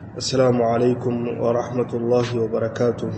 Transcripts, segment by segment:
السلام عليكم ورحمة الله وبركاته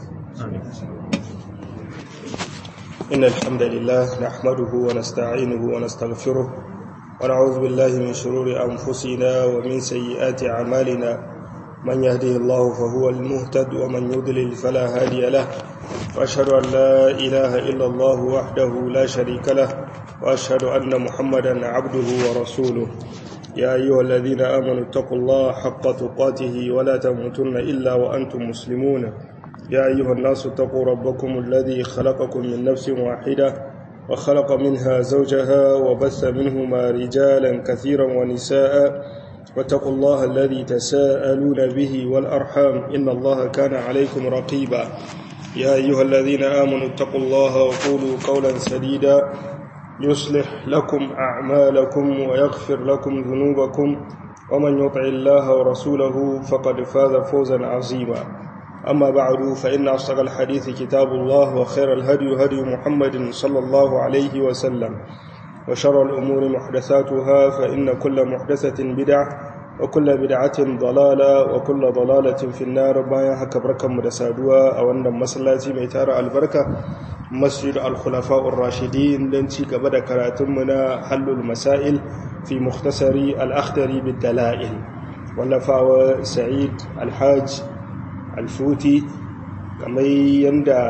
إن الحمد لله نحمده ونستعينه ونستغفره ونعوذ بالله من شرور أنفسنا ومن سيئات أعمالنا من يهده الله فهو المهتد ومن يضلل فلا هادي له وأشهد أن لا إله إلا الله وحده لا شريك له وأشهد أن محمدا عبده ورسوله يا أيها الذين آمنوا اتقوا الله حق تقاته ولا تموتن إلا وأنتم مسلمون يا أيها الناس اتقوا ربكم الذي خلقكم من نفس واحدة وخلق منها زوجها وبث منهما رجالا كثيرا ونساء واتقوا الله الذي تساءلون به والأرحام إن الله كان عليكم رقيبا يا أيها الذين آمنوا اتقوا الله وقولوا قولا سديدا يصلح لكم أعمالكم ويغفر لكم ذنوبكم ومن يطع الله ورسوله فقد فاز فوزا عظيما أما بعد فإن أصدق الحديث كتاب الله وخير الهدي هدي محمد صلى الله عليه وسلم وشر الأمور محدثاتها فإن كل محدثة بدعة وكل بدعة ضلالة وكل ضلالة في النار بايا haka barkanmu da saduwa a wannan masallaci mai tara albarka masjid al-khulafa ar-rashidin dan ci gaba da karatunmu na halul masail fi mukhtasari al-akhdari bid dalail wallafawa sa'id al-hajj al-futi kamar yanda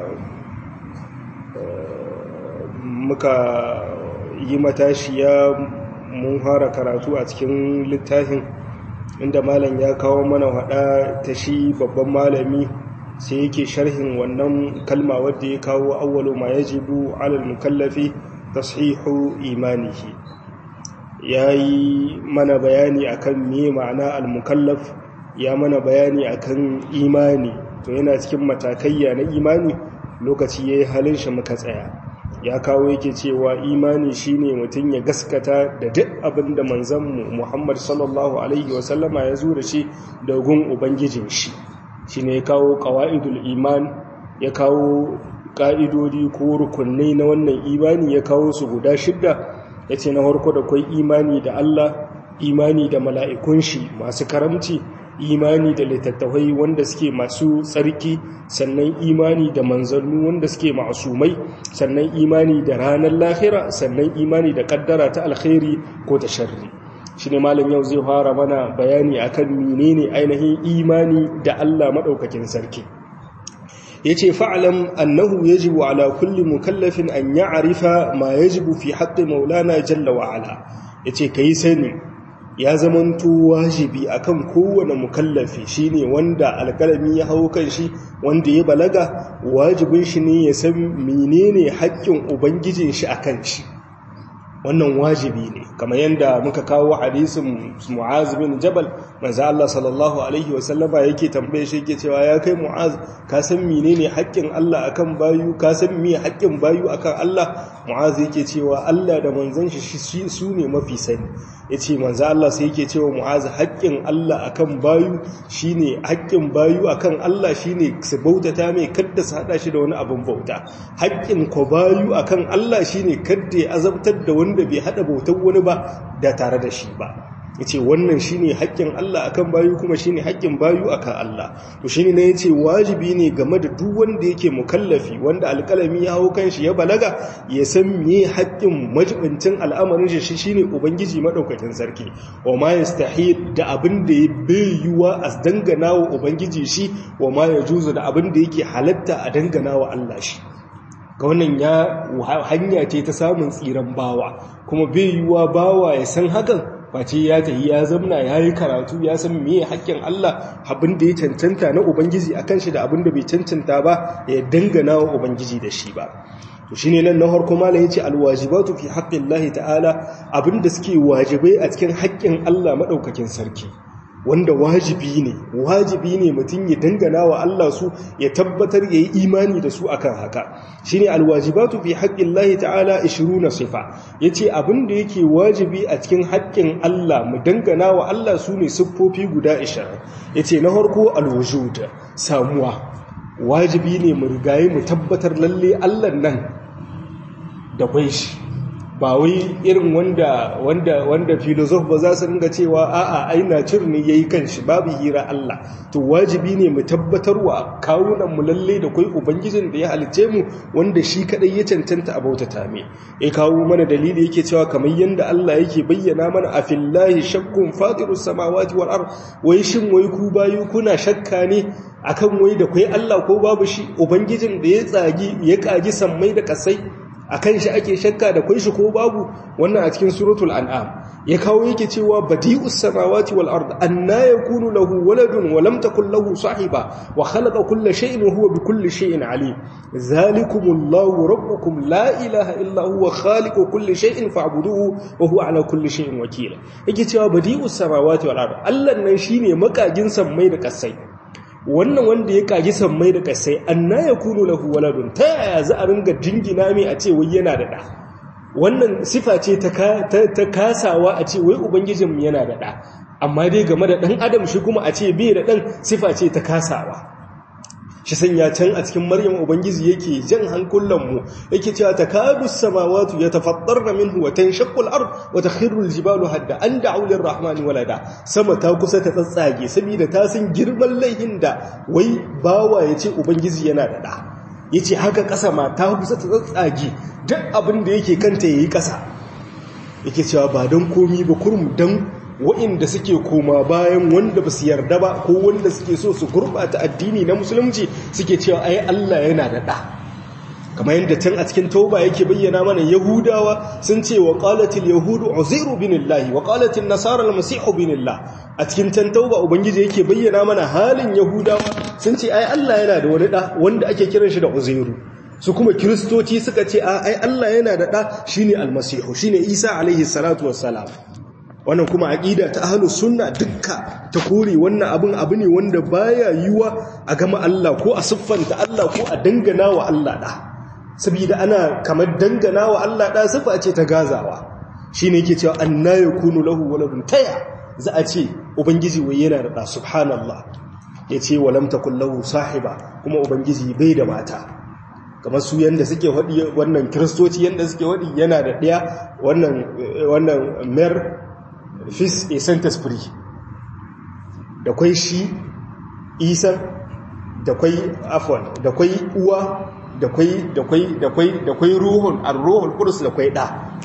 muka yi matashiya mun fara karatu a cikin littafin inda malam ya kawo mana hada ta shi babban malami sai yake sharhin wannan kalma wadda ya kawo awwalu ma yajibu alal mukallafi tashihu imanihi yayi mana bayani akan me ma'ana al mukallaf ya mana bayani akan imani to yana cikin matakaiya na imani lokaci yayi halin shi muka tsaya ya kawo yake cewa imani shine mutum ya gaskata da duk abin da manzanmu Muhammad sallallahu alaihi wasallama ya zo da shi da gun ubangijin shi shine ya kawo qawaidul iman ya kawo ka'idodi ko rukunai na wannan imani ya kawo su guda shidda yace na farko da kai imani da Allah imani da mala'ikun shi masu karamci imani da littattafai wanda suke masu tsarki sannan imani da manzannu wanda suke masumai sannan imani da ranar lahira sannan imani da kaddara ta alkhairi ko ta sharri shine malam yau zai fara mana bayani akan menene ainihin imani da Allah madaukakin sarki yace fa'lam annahu yajibu ala kulli mukallafin an ya'rifa ma yajibu fi haqqi maulana jalla wa ala yace kai sani ya zamanto wajibi akan kowane mukallafi shine wanda alkalami ya hau kan shi wanda ya balaga wajibin shi ne ya san menene haƙƙin ubangijin shi akan shi wannan wajibi ne kamar yadda muka kawo hadisin Mu'az bin Jabal manzo Allah sallallahu alaihi wasallama yake tambaye shi yake cewa ya kai Mu'az ka san menene haƙƙin Allah akan bayu ka san me haƙƙin bayu akan Allah Mu'az yake cewa Allah da manzon shi su ne mafi sani yace manzo Allah sai yake cewa Mu'az haƙƙin Allah akan bayu shine haƙƙin bayu akan Allah shine su bautata mai kadda su hada shi da wani abin bauta haƙƙin ko bayu akan Allah shine kadda ya azabtar da wani wanda bai hada bautar wani ba da tare da shi ba yace wannan shine haƙƙin Allah akan bayu kuma shine haƙƙin bayu akan Allah to shine ne yace wajibi ne game da duk wanda yake mukallafi wanda alƙalami ya hawo kanshi ya balaga ya san me haƙƙin majibincin al'amarin shi shine ubangiji madaukakin sarki wa ma yastahil da abin da ya bayuwa a dangana wa ubangiji shi wa ma yajuzu da abin da yake halatta a dangana wa Allah shi ga wannan ya hanya ce ta samun tsiran bawa kuma bai yiwuwa bawa ya san hakan face ya tafi ya zamna ya yi karatu ya san meye haƙƙin Allah abin da ya cancanta na ubangiji akan shi da abin da bai cancanta ba ya dangana wa ubangiji da shi ba to shine nan na harko mala yace alwajibatu fi haqqillahi ta'ala abin da suke wajibai a cikin haƙƙin Allah madaukakin sarki wanda wajibi ne wajibi ne mutum ya dangana wa Allah su ya tabbatar ya yi imani da su akan haka shine alwajibatu fi haqqillahi ta'ala 20 sifa yace abin da yake wajibi a cikin haƙƙin Allah mu dangana wa Allah su ne siffofi guda 20 yace na farko alwujud samuwa wajibi ne mu rigaye mu tabbatar lalle Allah nan da kwai shi ba wai irin wanda wanda wanda filosof ba za su ringa cewa a'a ai nature ne yayi kanshi babu hira Allah to wajibi ne mu tabbatarwa kawunan mu lalle da kai ubangijin da ya halice mu wanda shi kadai ya cancanta a bautata me ya kawo mana dalili yake cewa kamar yanda Allah yake bayyana mana a fillahi shakkun fatirus samawati wal ard wai shin wai ku bayu kuna shakka ne akan wai da kai Allah ko babu shi ubangijin da ya tsagi ya kagi sammai da kasai akan shi ake shakka da kai shi ko babu wannan a cikin suratul an'am ya kawo yake cewa badi'us samawati wal ard anna yakunu lahu waladun wa lam takul lahu sahiba wa khalaqa kulla shay'in wa huwa bikulli shay'in alim zalikumullahu rabbukum la ilaha illa huwa khaliqu kulli shay'in fa'buduhu wa huwa ala kulli shay'in wakeel yake cewa badi'us samawati wal ard Allah nan shine makagin sammai da kasai wannan wanda ya kagi sammai da kasai anna yakunu lahu waladun ta yaya za a ringa dingina mai a ce wai yana da da wannan sifa ce ta kasawa a ce wai ubangijinmu yana da ɗa amma dai game da ɗan adam shi kuma a ce bai da ɗan sifa ce ta kasawa shi sanya can a cikin maryam ubangiji yake jan hankulanmu yake cewa ta kadu samawatu ya tafattar da minhu wa tanshaqqul ard wa takhirru jibalu hadda an da'u lirrahmani walada sama ta kusa ta tsatsage saboda ta san girman laihin da wai bawa yace ubangiji yana da ɗa ya ce haka ƙasa ma ta kusa ta tsatsage duk abin da yake kanta ya yi ƙasa yake cewa ba don komi ba kurum don wa'inda suke koma bayan wanda ba su yarda ba ko wanda suke so su gurɓata addini na musulunci suke cewa ai Allah yana da ɗa kamar yadda can a cikin tauba yake bayyana mana yahudawa sun ce wa qalatil yahudu uzairu binillahi wa qalatil nasara almasihu binillah a cikin can tauba ubangiji yake bayyana mana halin yahudawa sun ce ai Allah yana da wani da wanda ake kiran shi da uzairu su kuma kristoci suka ce ai Allah yana da da shine almasihu shine isa alaihi salatu wassalam wannan kuma aqida ta ahlus sunna dukka ta kore wannan abin abu ne wanda baya yiwa a gama Allah ko a siffanta Allah ko a dangana wa Allah da saboda ana kamar dangana wa Allah da sifa ce ta gazawa shine yake cewa anna yakunu lahu waladun taya za a ce ubangiji wai yana da da subhanallah yace walam takul lahu sahiba kuma ubangiji bai da mata kamar su yanda suke wadi wannan kristoci yanda suke wadi yana da ɗaya wannan wannan mer fils et saint esprit da kwai shi isa da kwai afwan da kwai uwa da kwai da kwai da kwai da kwai ruhun ar-ruhul qudus da kwai da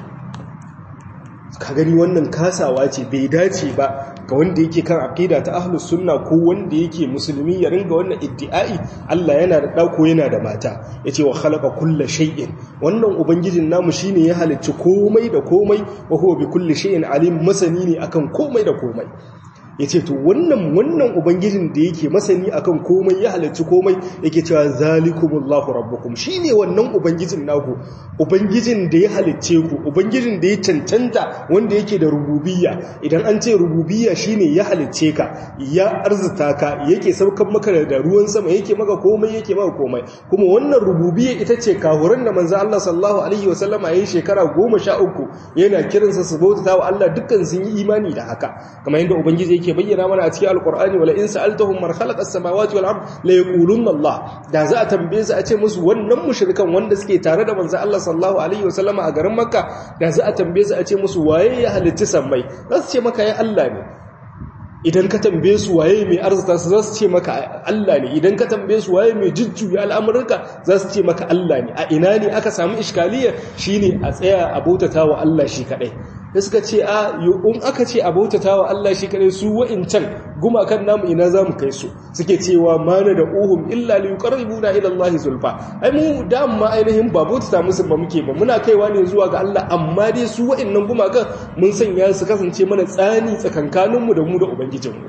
ka gani wannan kasawa ce bai dace ba ga wanda yake kan aqida ta ahlus sunna ko wanda yake musulmi ya ringa wannan iddi'ai Allah yana da dauko yana da mata yace wa khalaqa kulla shay'in wannan ubangijin namu shine ya halicci komai da komai wa huwa bi kulli shay'in alim masani ne akan komai da komai yace to wannan wannan ubangijin da yake masani akan komai ya halicci komai yake cewa zalikumullahu rabbukum shine wannan ubangijin naku ubangijin da ya halicce ku ubangijin da ya cancanta wanda yake da rububiyya idan an ce rububiyya shine ya halicce ka ya arzuta ka yake saukan maka da ruwan sama yake maka komai yake maka komai kuma wannan rububiyya ita ce kahuran da manzo Allah sallallahu alaihi wasallama yayin shekara 13 yana kiransa su bauta wa Allah dukkan sun yi imani da haka kamar yadda ubangiji yake bayyana mana a cikin alqur'ani wala in sa'altahum man khalaqa as-samawati wal ard la yaqulunna Allah da za a tambaye su a ce musu wannan mushrikan wanda suke tare da manzo Allah sallallahu alaihi wasallama a garin Makka da za a tambaye su a ce musu waye ya halitta sammai za su ce maka ya Allah ne idan ka tambaye su waye mai arzuta su za su ce maka Allah ne idan ka tambaye su waye mai jujjuya al'amurka za su ce maka Allah ne a ina ne aka samu iskaliya shine a tsaya a bautata wa Allah shi kadai da suka ce a in aka ce a bautata wa Allah shi kadai su wa'incan gumakan namu ina za mu kai su suke cewa mana da uhum illa li yuqarribuna ila Allah zulfa ai mu da ma ainihin ba bautata musu ba muke ba muna kaiwa ne zuwa ga Allah amma dai su wa'innan gumakan mun sanya su kasance mana tsani tsakankaninmu da mu da ubangijinmu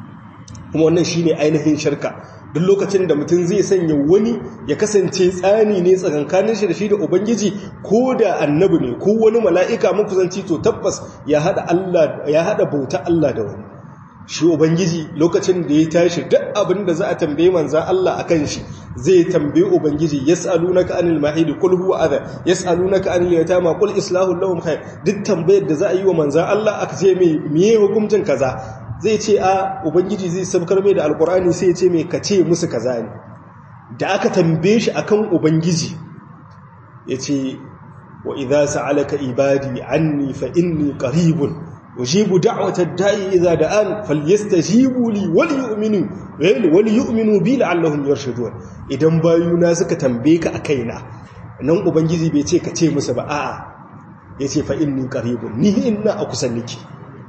kuma wannan shine ainihin shirka duk lokacin da mutum zai sanya wani ya kasance tsani ne tsakankanin shi da shi da ubangiji ko da annabi ne ko wani mala'ika makusanci to tabbas ya hada Allah ya hada bauta Allah da wani shi ubangiji lokacin da ya tashi duk abin da za a tambaye manzan Allah akan shi zai tambaye ubangiji yas'alunaka anil mahid qul huwa adha yas'alunaka anil yatama qul islahu lahum khair duk tambayar da za a yi wa manzan Allah aka ce mai miye hukuncin kaza zai ce a ubangiji zai sabkar mai da alkur'ani sai ya ce mai kace musu kaza ne da aka tambaye shi akan ubangiji ya ce wa idza sa'alaka ibadi anni fa inni qaribun ujibu da'wata da'i idza da'an falyastajibu li wal yu'minu wal yu'minu bi la'allahum yarshudun idan bayuna suka tambaye ka akaina nan ubangiji bai ce ka ce musu ba a'a yace fa inni qaribun ni inna a kusa niki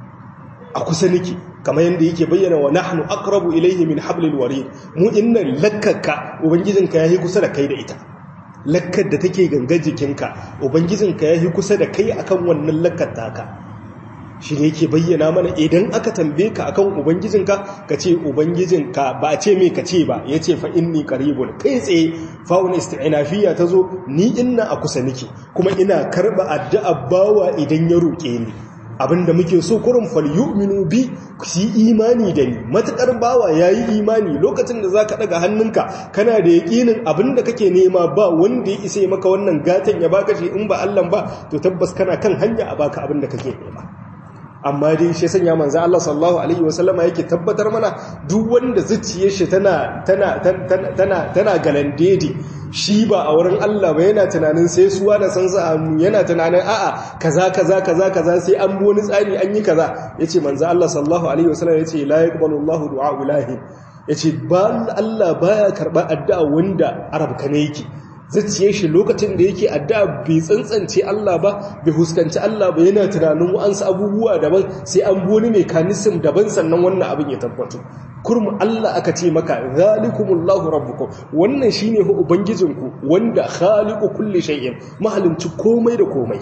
a kusa niki kamar yadda yake bayyana wa nahnu aqrabu ilayhi min hablil warid mu innan lakkaka ubangijinka yayi kusa da kai da ita lakkar da take gangar jikinka ubangijinka yayi kusa da kai akan wannan lakkar taka shi ne yake bayyana mana idan aka tambaye ka akan ubangijinka ka ce ubangijinka ba a ce mai ka ce ba ya ce fa inni qaribun kai tsaye fa'un isti'nafiya ta zo ni inna a kusa niki kuma ina karba addu'a bawa idan ya roƙe ni abinda muke so kurin fal yu'minu bi su imani da ni matakar bawa yayi imani lokacin da zaka daga hannunka kana da yakinin abinda kake nema ba wanda ya isa maka wannan gatan ya baka shi in ba Allah ba to tabbas kana kan hanya a baka abinda kake nema amma dai shi sanya manzo Allah sallallahu alaihi wasallama yake tabbatar mana duk wanda zuciyar shi tana tana tana tana galandedi shi ba a wurin Allah ba yana tunanin sai suwa da san sa hannu yana tunanin a'a kaza kaza kaza kaza sai an bi wani tsari an yi kaza yace manzo Allah sallallahu alaihi wasallam yace la yaqbalu Allahu du'a ulahi yace ba Allah baya karba addu'a wanda arabka ne yake zaciye shi lokacin da yake addu'a bai tsantsance Allah ba bai huskanci Allah ba yana tunanin wa'ansu abubuwa daban sai an bi wani mekanism daban sannan wannan abin ya tabbatu kurmu Allah aka ce maka zalikumullahu rabbukum wannan shine hu ubangijinku wanda khaliqu kulli shay'in mahalinci komai da komai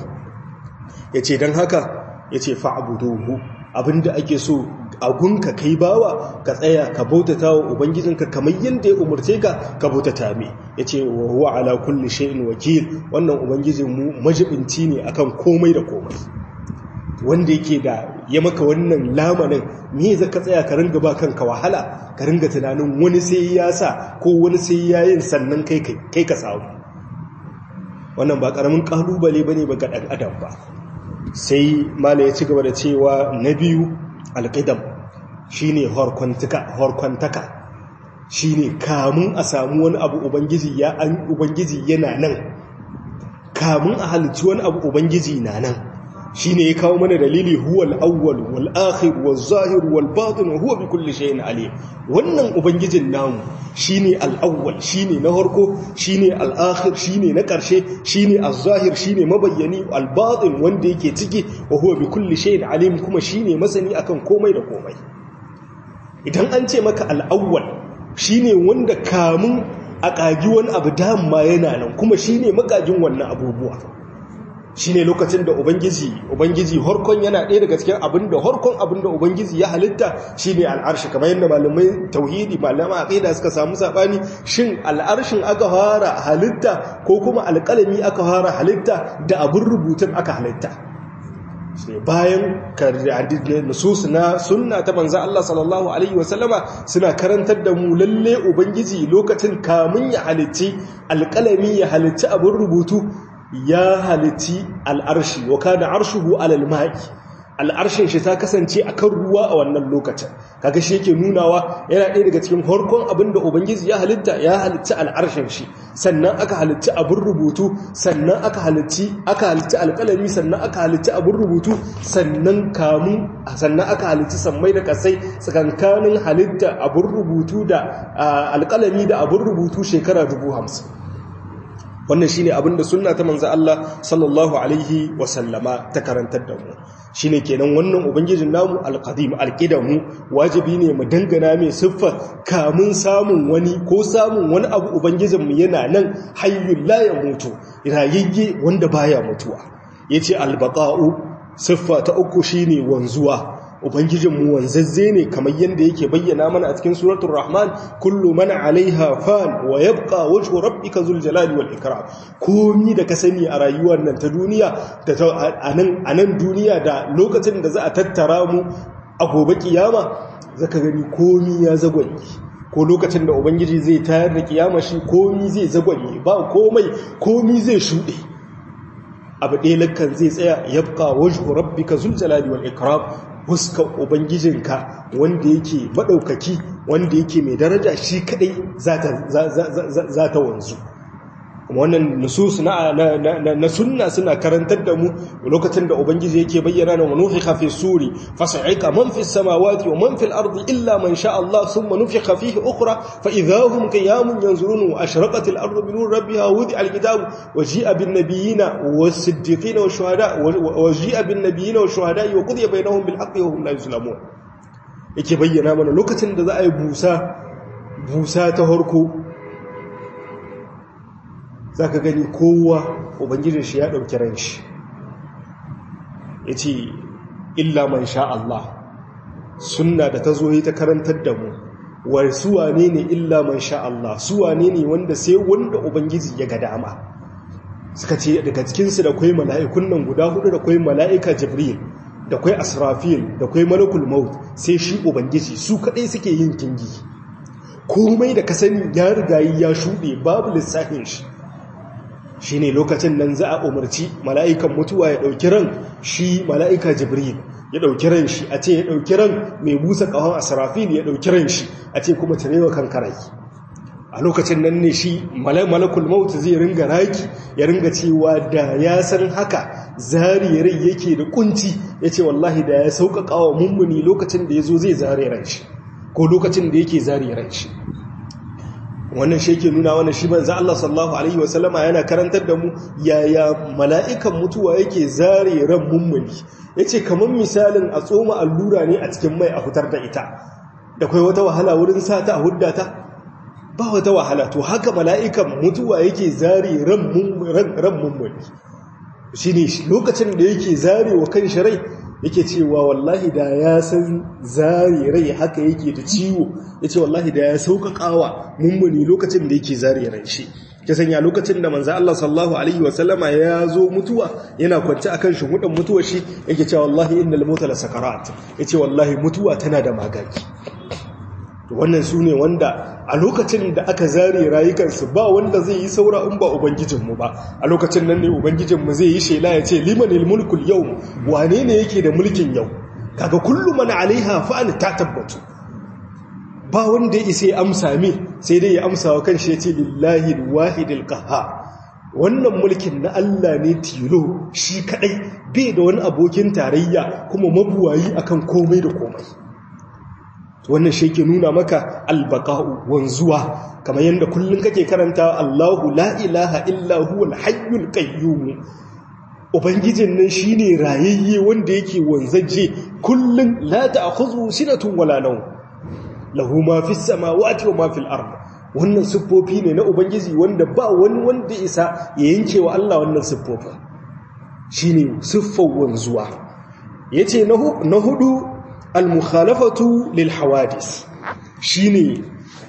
yace dan haka yace fa'buduhu abinda ake so agunka kai bawa ka tsaya ka bautata wa ubangijinka kamar yadda ya umarce ka ka bautata me yace wa huwa ala kulli shay'in wakil wannan ubangijin mu majibinci ne akan komai da komai wanda yake da ya maka wannan lamanin me za ka tsaya ka ringa ba kanka wahala ka ringa tunanin wani sai ya sa ko wani sai ya yin sannan kai kai ka samu wannan ba karamin kalubale bane ba ga dan adam ba sai mala ya ci gaba da cewa na biyu alƙidam shi ne horkwantaka shi ne kamun a samu wani abu ubangiji ya an ubangiji yana nan kamun a halittu wani abu ubangiji na nan shi ne ya kawo mana dalili huwal awwal wal akhir wal zahir wal batin huwa bi kulli shay'in alim wannan ubangijin namu shine al awwal shine na harko shine al akhir shine na karshe shine al zahir shine mabayyani al batin wanda yake ciki wa huwa bi kulli shay'in alim kuma shine masani akan komai da komai idan an ce maka al awwal shine wanda kamun a kagi wani abu dama yana nan kuma shine makagin wannan abubuwa shi ne lokacin da ubangiji ubangiji horkon yana ɗaya daga cikin abin da horkon abin da ubangiji ya halitta shi ne al'arshi kamar yadda malamai tauhidi malama aqida suka samu saɓani shin al'arshin aka fara halitta ko kuma alƙalami aka fara halitta da abin rubutun aka halitta bayan nusus na sunna ta manzo Allah sallallahu alaihi wasallama suna karantar da mu lalle ubangiji lokacin kamun ya halitti alƙalami ya halitti abin rubutu ya halitti al'arshi wa kada arshuhu alal ma'i al'arshin shi ta kasance a kan ruwa a wannan lokacin kaga shi yake nunawa yana ɗaya daga cikin harkon abin da ubangiji ya halitta ya halitta al'arshin shi sannan aka halitta abin rubutu sannan aka halitti aka halitta alƙalami sannan aka halitta abin rubutu sannan kamun sannan aka halitta sammai da kasai tsakankanin halitta abin rubutu da alƙalami da abin rubutu shekara dubu hamsin wannan shine abin da sunna ta manzo Allah sallallahu alaihi wasallama ta karantar da mu shine kenan wannan ubangijin namu alqadim alqidamu wajibi ne mu dangana mai siffa kamun samun wani ko samun wani abu ubangijin mu yana nan hayyul la yamutu rayayye wanda baya mutuwa yace albaqa'u siffa ta uku shine wanzuwa Ubangijinmu wanzazze ne kamar yadda yake bayyana mana a cikin suratul Rahman kullu man alaiha fan wa yabqa wajhu rabbika zul jalali wal ikram komi da ka sani a rayuwar nan ta duniya da anan anan duniya da lokacin da za a tattara mu a gobe kiyama zaka gani komi ya zagwanye ko lokacin da ubangiji zai tayar da kiyama shi komi zai zagwanye ba komai komi zai shuɗe abu ɗaya lakkan zai tsaya yabqa wajhu rabbika zul jalali wal ikram fuskar ubangijinka wanda yake maɗaukaki wanda yake mai daraja shi kadai za ta wanzu wannan nusus na na sunna suna karantar da mu lokacin da ubangiji yake bayyana na nufikha fi suri fasaiqa man fi samawati wa man fil ardi illa man sha Allah thumma nufikha fihi ukhra fa idahum qiyamun yanzurun wa ashraqat al ardu bi nur rabbiha wudi al kitab wa ji'a bin nabiyina was siddiqin wa shuhada wa ji'a bin nabiyina wa shuhada wa qudiya bainahum bil haqqi wa hum la yuzlamun yake bayyana mana lokacin da za a yi busa busa ta harko za ka gani kowa ubangijin shi ya ɗauki ran shi ya ce illa man sha Allah sunna da ta zo yi ta karantar da mu wa suwane ne illa man sha Allah suwane ne wanda sai wanda ubangiji ya ga dama suka ce daga cikinsu da kwai mala'ikun nan guda hudu da kwai mala'ika jibril da kwai asrafil da kwai malakul maut sai shi ubangiji su kaɗai suke yin kingi komai da ka sani ya rigayi ya shuɗe babu lissafin shi shi ne lokacin nan za a umarci mala'ikan mutuwa ya ɗauki ran shi mala'ika jibril ya ɗauki ran shi a ce ya ɗauki ran mai busa ƙahon a sarafil ya ɗauki ran shi a ce kuma tarewa kan karai a lokacin nan ne shi malakul mautu zai ringa raki ya ringa cewa da ya san haka zari rai yake da kunci ya ce wallahi da ya sauƙaƙa wa mummuni lokacin da ya zo zai zare ran shi ko lokacin da yake zare ran shi wannan shi yake nuna wannan shi manzo Allah sallallahu alaihi wasallama yana karantar da mu yaya mala'ikan mutuwa yake zare ran mummuni yace kaman misalin a tsoma allura ne a cikin mai a fitar da ita da kai wata wahala wurin sa ta a hudda ta ba wata wahala to haka mala'ikan mutuwa yake zare ran ran mummuni shine lokacin da yake zare wa kan shi rai yake cewa wallahi da ya san zari rai haka yake da ciwo yace wallahi da ya sauƙaƙawa mummuni lokacin da yake zari ran shi ya sanya lokacin da manzo Allah sallallahu alaihi wasallama ya zo mutuwa yana kwance akan shuhudan mutuwar shi yake cewa wallahi innal mauta la sakarat yace wallahi mutuwa tana da magagi to wannan sune wanda a lokacin da aka zare rayukansu ba wanda zai yi saura in ba ubangijinmu ba a lokacin nan ne ubangijinmu zai yi shela ya ce limanil mulkul yau wane ne yake da mulkin yau kaga kullum mana alaiha fa'al ta tabbatu ba wanda ya isa ya amsa min sai dai ya amsa wa kanshi ya ce lillahi wahidil qahhar wannan mulkin na Allah ne tilo shi kadai bai da wani abokin tarayya kuma mabuwayi akan komai da komai wannan shi ke nuna maka albaqa'u wanzuwa kamar yadda kullum kake karanta Allahu la ilaha illa huwal hayyul qayyum ubangijin nan shine rayayye wanda yake wanzaje kullum la ta'khudhu sinatun wala nawm lahu ma fis samawati wa ma fil ard wannan siffofi ne na ubangiji wanda ba wani wanda isa ya yanke wa Allah wannan siffofin shine siffar wanzuwa yace na hudu al-mukhalafatu lil hawadis shine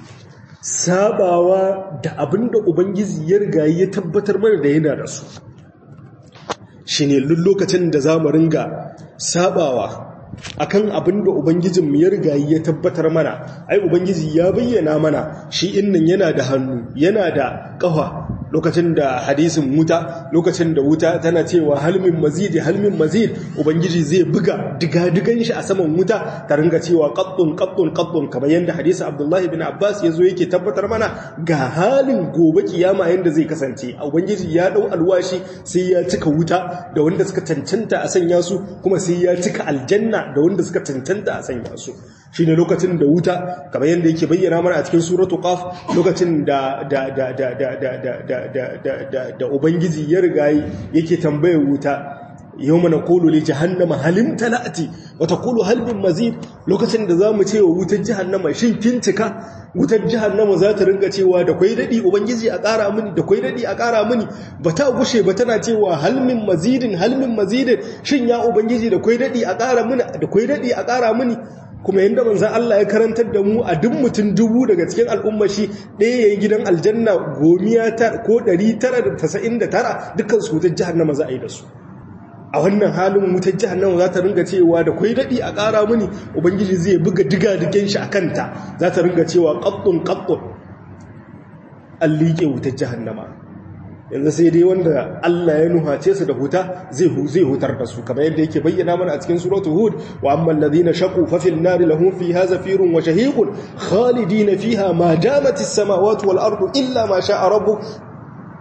sabawa da abinda ubangiji ya riga ya tabbatar mana da yana da su shine lokacin da zamu ringa sabawa akan abinda ubangijin mu ya riga ya tabbatar mana ai ubangiji ya bayyana mana shi innan yana da hannu yana da kafa lokacin da hadisin wuta lokacin da wuta tana cewa halmin mazidi halmin mazid ubangiji zai buga diga-digan shi a saman wuta ta ringa cewa qattun qattun qattun kamar yanda hadisin abdullahi bin abbas yazo yake tabbatar mana ga halin gobe kiyama yanda zai kasance ubangiji ya dau alwashi sai ya cika wuta da wanda suka cancanta a sanya su kuma sai ya cika aljanna da wanda suka cancanta a sanya su shine lokacin da wuta kamar yanda yake bayyana mana a cikin suratu qaf lokacin da da da da da da da ubangiji ya riga yake tambayar wuta yau mana kolo ne jahannama halim talati wata kolo halbin mazid lokacin da za mu ce wa wutar jahannama shin kin cika wutar jahannama za ta ringa cewa da kwai daɗi ubangiji a ƙara mini da kwai daɗi a ƙara mini ba ta gushe ba tana cewa halmin mazidin halmin mazidin shin ya ubangiji da kwai daɗi a ƙara mini da kwai daɗi a ƙara mini kuma yadda manzan Allah ya karantar da mu a duk mutum dubu daga cikin al'umma shi ɗaya ya yi gidan aljanna gomiya ko ɗari tara da tasa'in da tara dukkan su wutar jihannama za a yi da su a wannan halin wutar jihannama za ta ringa cewa da kwai daɗi a ƙara mini ubangiji zai buga diga digen shi a kanta za ta ringa cewa ƙaɓɓun ƙaɓɓun an liƙe wutar jihannama yanzu sai dai wanda Allah ya nuhace su da huta zai zai hutar da su kamar yadda yake bayyana mana a cikin suratul hud wa ammal ladina shaqu fa fil nari lahum fiha zafirun wa shahiqun khalidina fiha ma damat as samawati wal ardu illa ma sha'a rabbuk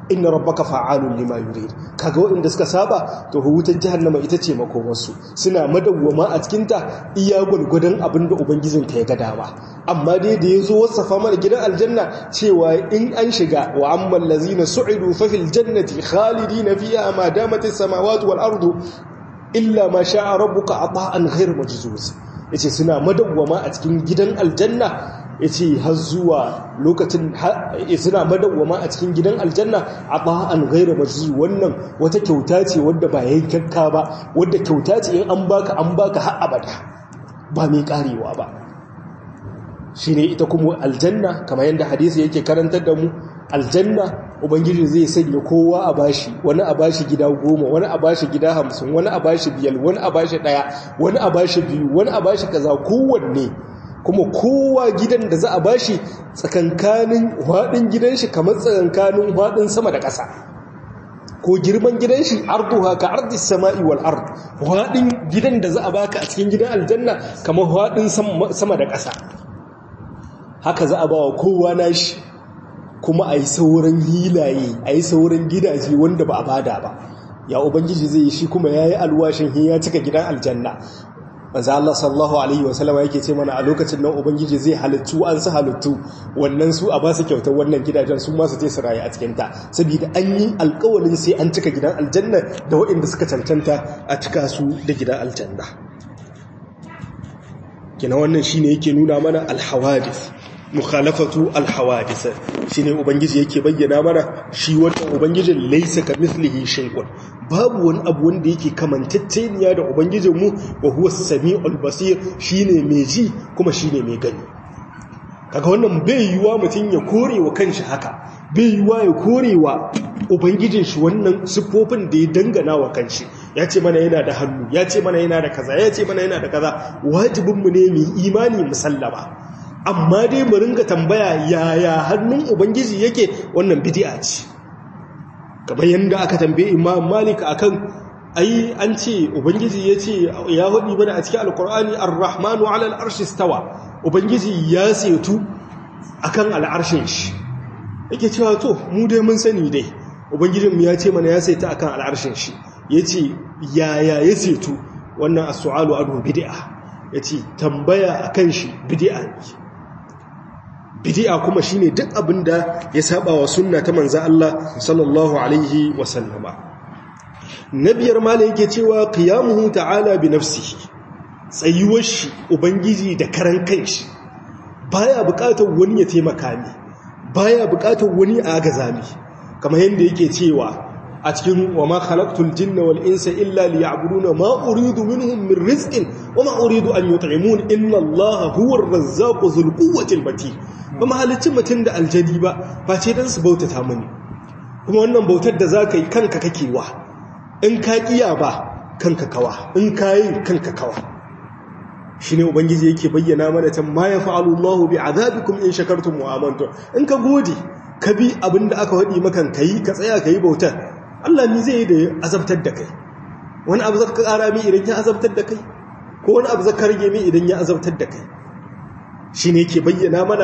inna rabbaka fa'alun lima yurid kaga waɗanda suka saba to wutar jahannama ita ce makomarsu suna madawwama a cikin ta iya gwargwadon abin da ubangijin ka ya ga dama amma dai da yazo wasafa mana gidan aljanna cewa in an shiga wa ammal ladzina su'idu fa fil jannati khalidina fiha ma damat as-samawati wal ardu illa ma sha'a rabbuka ata'an ghayr majzuz yace suna madawwama a cikin gidan aljanna yace har zuwa lokacin suna madawwama a cikin gidan aljanna ata'an ghayr majzuz wannan wata kyauta ce wadda ba yankakka ba wadda kyauta ce in an baka an baka har abada ba mai karewa ba shine ita kuma aljanna kamar yadda hadisi yake karantar da mu aljanna ubangiji zai sanya kowa a bashi wani a bashi gida goma wani a bashi gida hamsin wani a bashi biyar wani a bashi daya wani a bashi biyu wani a bashi kaza kowanne kuma kowa gidan da za a bashi tsakankanin haɗin gidan shi kamar tsakankanin haɗin sama da ƙasa ko girman gidan shi arduha ka ardis sama'i wal ard haɗin gidan da za a baka a cikin gidan aljanna kamar haɗin sama da ƙasa haka za a ba wa kowa nashi kuma a yi sauran hilaye a yi sauran gidaje wanda ba a bada ba ya ubangiji zai yi shi kuma ya yi alwashin ya cika gidan aljanna manzo Allah sallallahu alaihi wasallam yake ce mana a lokacin nan ubangiji zai halittu an su halittu wannan su a ba su kyautar wannan gidajen su ma su je su rayu a cikin ta saboda an yi alƙawarin sai an cika gidan aljanna da waɗanda suka cancanta a cika su da gidan aljanna kina wannan shine yake nuna mana alhawadith mukhalafatu alhawadith shine ubangiji yake bayyana mana shi wannan ubangijin laysa kamithlihi shay'un babu wani abu wanda yake kamantacceniya da ubangijin mu wa huwa samiul basir shine mai ji kuma shine mai gani kaga wannan bai yiwa mutun ya korewa kanshi haka bai yiwa ya korewa ubangijin shi wannan siffofin da ya dangana wa kanshi ya ce mana yana da hannu ya ce mana yana da kaza ya ce mana yana da kaza wajibinmu ne mu imani musallama amma dai mu ringa tambaya yaya hannun ubangiji yake wannan bid'a ce kamar yanda aka tambaye imam malik akan ai an ce ubangiji ya ce ya hudi mana a cikin alkur'ani ar-rahmanu ala al-arshi stawa ubangiji ya setu akan al'arshin shi yake cewa to mu dai mun sani dai ubangijinmu ya ce mana ya saita akan al'arshin shi ya ce yaya ya setu wannan a su'alu adu bidi'a ya ce tambaya a kan shi bidi'a ne bidi'a kuma shi ne duk abin da ya saba wa sunna ta manza Allah sallallahu alaihi wasallama na biyar mala yake cewa qiyamuhu ta'ala bi nafsihi tsayuwar shi ubangiji da karan kanshi baya bukatar wani ya taimaka ni baya bukatar wani a agazami kamar yadda yake cewa a cikin wa ma khalaqtul jinna wal insa illa liya'buduna ma uridu minhum min rizqin wa ma uridu an yut'imun inna allaha huwar razzaqu dhul quwwati al matin ba ma halicci mutun da aljani ba face dan su bautata mani kuma wannan bautar da zaka yi kanka kake wa in ka kiya ba kanka kawa in ka yi kanka kawa shine ubangiji yake bayyana mana tan ma yafa'alu allahu bi'adabikum in shakartum wa amantum in ka gode ka bi abinda aka wadi makan kai ka tsaya kai bautar Allah ni zai yi da azabtar da kai wani abu zaka kara mi idan ya azabtar da kai ko wani abu zaka rage mi idan ya azabtar da kai shine yake bayyana mana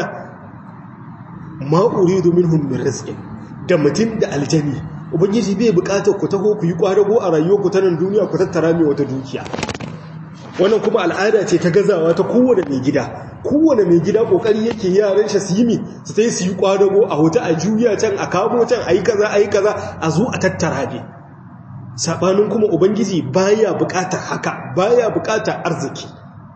ma uridu minhum min rizqin da mutum da aljani ubangiji bai bukatar ku taho ku yi kwadago a rayuwar ku ta nan duniya ku tattara mai wata dukiya wannan kuma al'ada ce ta gazawa ta kowane mai gida kowane mai gida kokari yake yaran shi su yi mi su sai su yi kwadago a huta a juya can a kamo can a yi kaza a yi kaza a zo a tattara ne sabanin kuma ubangiji baya bukatar haka baya bukatar arziki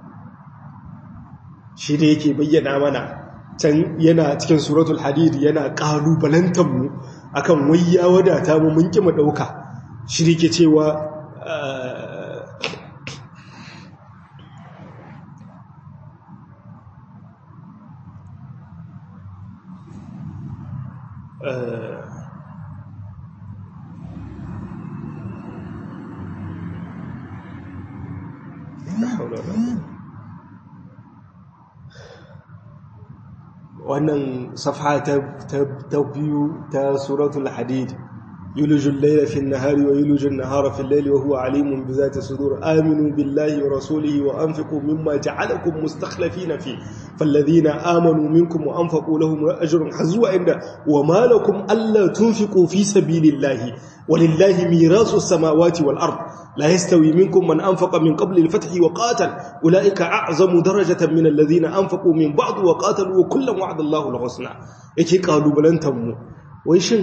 shi da yake bayyana mana can yana cikin suratul hadid yana kalubalantar mu akan wai ya wadata mu mun ki mu dauka shi da yake cewa wannan safha ta biyu ta suratul hadid يولج الليل في النهار ويولج النهار في الليل وهو عليم بذات الصدور آمنوا بالله ورسوله وأنفقوا مما جعلكم مستخلفين فيه فالذين آمنوا منكم وأنفقوا لهم أجر حزوا عند وما لكم ألا تنفقوا في سبيل الله ولله ميراث السماوات والأرض لا يستوي منكم من أنفق من قبل الفتح وقاتل أولئك أعظم درجة من الذين أنفقوا من بعض وقاتلوا وكلا وعد الله الحسنى يكي قالوا بلن تمو ويشن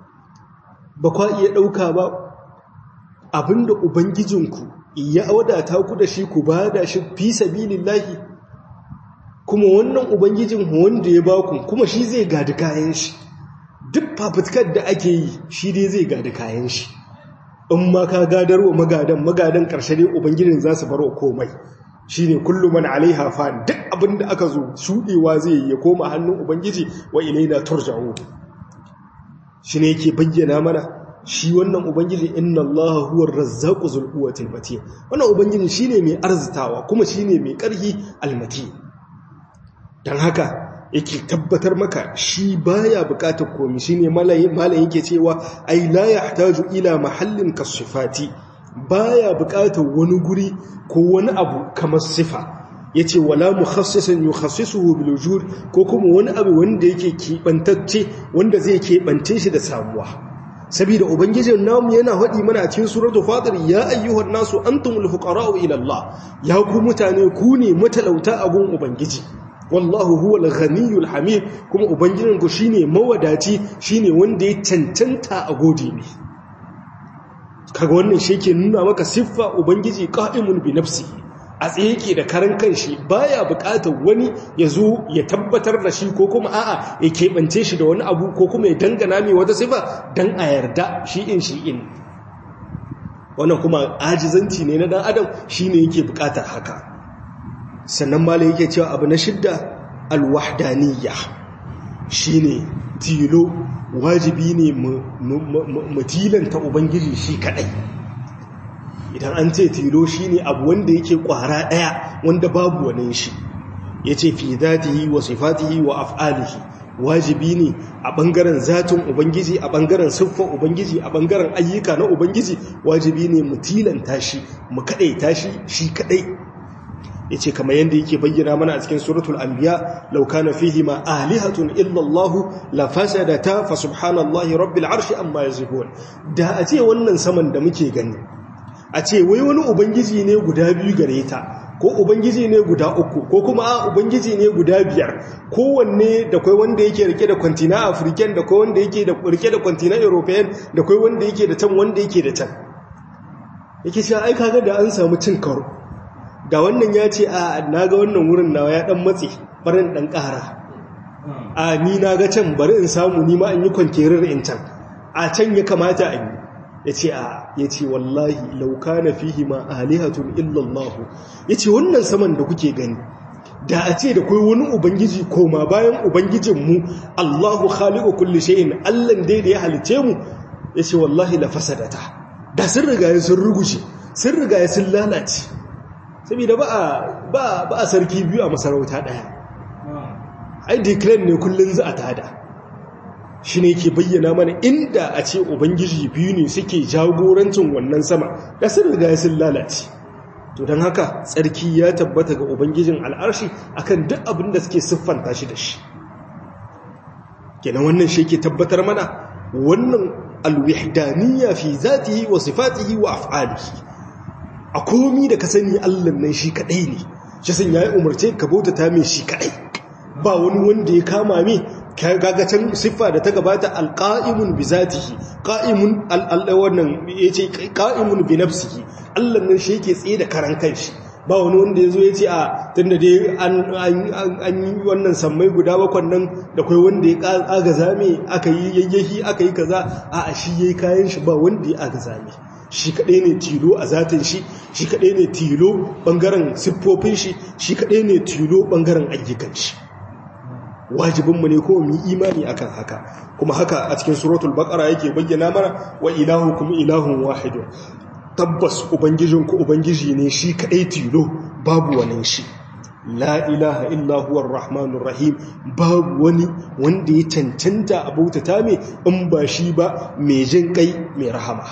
ba kwa iya ɗauka ba abinda ubangijinku ya wadata ku da shi ku ba da shi fi sabilillahi kuma wannan ubangijin wanda ya baku kuma shi zai gadi kayan shi duk fafutukar da ake yi shi dai zai gadi kayan shi in ma ka gadar wa magadan magadan ƙarshe dai ubangijin za su barwa komai shi ne kullum man alaiha fa duk abinda aka zo shuɗewa zai yi ya koma hannun ubangiji wa ilaina turja'u shi ne yake bayyana mana shi wannan ubangiji inna allaha huwa razzaqu zul quwwatil matin wannan ubangiji shine mai arzitawa kuma shine mai karhi almati dan haka yake tabbatar maka shi baya bukatar komai shine malayin malayin yake cewa ai la yahtaju ila mahallin kasifati baya bukatar wani guri ko wani abu kamar sifa yace wala mukhassisan yukhassisuhu bil wujud ko kuma wani abu wanda yake kibantacce wanda zai kebance shi da samuwa saboda ubangijin namu yana faɗi mana a cikin suratul fatir ya ayyuhan nasu antumul fuqara'u ila Allah ya ku mutane ku ne matalauta a gun ubangiji wallahu huwal ghaniyul hamid kuma ubangijin ku shine mawadaci shine wanda ya cancanta a gode ne kaga wannan shi ke nuna maka siffa ubangiji qa'imun bi nafsihi a tsaye yake da karan kanshi baya bukatar wani ya zo ya tabbatar da shi ko kuma a'a ya keɓance shi da wani abu ko kuma ya dangana mai wata sifa don a yarda shi in shi in wannan kuma ajizanci ne na dan adam shi ne yake bukatar haka sannan malai yake cewa abu na shidda alwahdaniya shi ne tilo wajibi ne mu tilanta ubangiji shi kadai idan an ce tilo shi ne abu wanda yake kwara ɗaya wanda babu wani shi ya ce fi zatihi wa sifatihi wa af'alihi wajibi ne a ɓangaren zatin ubangiji a ɓangaren siffar ubangiji a ɓangaren ayyuka na ubangiji wajibi ne mu tilanta shi mu kaɗai tashi shi kaɗai ya ce kamar yadda yake bayyana mana a cikin suratul anbiya law kana fihi ma alihatun illa Allah la fasadata fa subhanallahi rabbil arshi amma yasifun da a ce wannan saman da muke gani a ce wai wani ubangiji ne guda biyu gare ta ko ubangiji ne guda uku ko kuma a ubangiji ne guda biyar kowanne da kai wanda yake rike da kwantina african da kai wanda yake da rike da kwantina european da kai wanda yake da can wanda yake da can yake cewa ai kaga da an samu cin karo da wannan ya ce a naga wannan wurin nawa ya dan matse barin dan kara a ni naga can bari in samu ni ma in yi kwankerar in can a can ya kamata a yi ya ce a ya ce wallahi lauka na fihi ma alihatun illallahu ya ce wannan saman da kuke gani da a ce da kai wani ubangiji koma bayan ubangijinmu allahu khaliqu kulli shay'in allan dai da ya halice mu ya ce wallahi la fasadata da sun riga sun rugushe sun riga sun lalace saboda ba a ba a sarki biyu a masarauta daya ai declare ne kullun za a tada shi ne ke bayyana mana inda a ce ubangiji biyu ne suke jagorancin wannan sama da sun riga sun lalace to don haka tsarki ya tabbata ga ubangijin al'arshi akan duk abin da suke siffanta shi da shi kenan wannan shi ke tabbatar mana wannan alwihdaniya fi zatihi wa sifatihi wa af'alihi a komi da ka sani Allah nan shi kadai ne shi sun yayi umarce ka bautata mai shi kadai ba wani wanda ya kama mai gagacin siffa da ta gabata alƙa'imun bi zatihi ƙa'imun wannan ya ce ƙa'imun bi nafsihi allah nan shi yake tsaye da karan kanshi ba wani wanda ya zo ya ce a tun da dai an yi wannan sammai guda bakwan nan da kai wanda ya agaza mai aka yi yayyahi aka yi kaza a a shi ya yi kayan shi ba wanda ya agaza mai shi kaɗai ne tilo a zatin shi shi kaɗai ne tilo ɓangaren siffofin shi shi kaɗai ne tilo ɓangaren ayyukan shi wajibinmu ne kuma mu imani akan haka kuma haka a cikin suratul baqara yake bayyana mana wa ilahukum ilahun wahid tabbas ubangijinku ubangiji ne shi kadai tilo babu wani shi la ilaha illa huwa rahmanur rahim babu wani wanda ya cancanta a bautata mai in ba shi ba mai jin kai mai rahama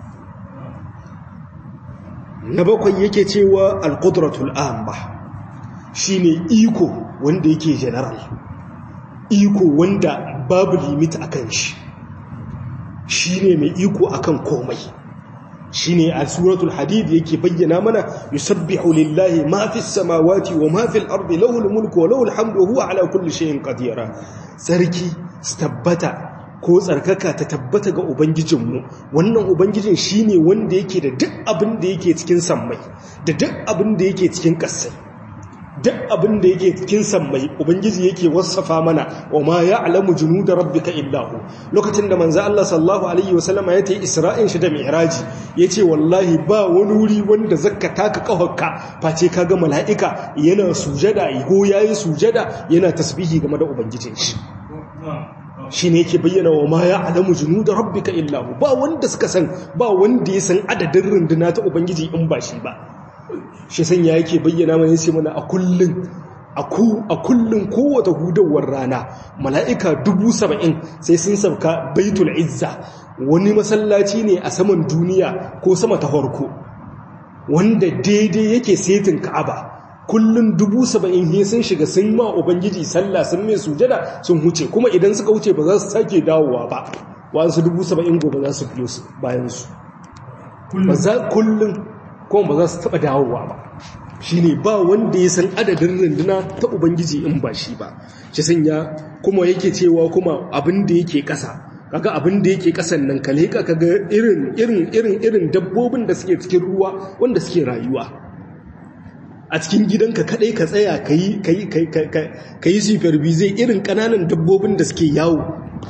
na bakwai yake cewa alqudratul amma shine iko wanda yake general iko wanda babu limit akan shi shine mai iko akan komai shine a suratul hadid yake bayyana mana yusabbihu lillahi ma fis samawati wa ma fil ardi lahul mulku wa lahul hamdu wa huwa ala kulli shay'in qadir sarki tabbata ko tsarkaka ta tabbata ga ubangijinmu wannan ubangijin shine wanda yake da duk abin da yake cikin sammai da duk abin da yake cikin ƙasai duk abin da yake cikin sammai ubangiji yake wasafa mana wa ma ya'lamu junuda rabbika illa hu lokacin da manzo Allah sallallahu alaihi wasallama ya tayi isra'in shi da mi'raji yace wallahi ba wani wuri wanda zakka taka kahokka face kaga mala'ika yana sujada ko yayi sujada yana tasbihi game da ubangijin shi shine yake bayyana wa ma ya'lamu junuda rabbika illa hu ba wanda suka san ba wanda ya san adadin runduna ta ubangiji in ba shi ba shi sanya yake bayyana mana yace mana a kullun a kullun kowace hudawar rana mala'ika dubu saba'in sai sun sauka baitul izza wani masallaci ne a saman duniya ko sama ta farko wanda daidai yake setin ka'aba kullun dubu saba'in he sun shiga sun ma ubangiji sallah sun mai sujada sun huce kuma idan suka huce ba za su sake dawowa ba wasu dubu saba'in gobe za su biyo su bayansu ba za kullun kuma ba za su taɓa dawowa ba shi ne ba wanda ya san adadin runduna ta ubangiji in ba shi ba shi sanya kuma yake cewa kuma abin da yake ƙasa kaga abin da yake ƙasan nan ka leƙa kaga irin irin irin irin dabbobin da suke cikin ruwa wanda suke rayuwa a cikin gidanka kadai ka tsaya ka yi ka yi supervise irin ƙananan dabbobin da suke yawo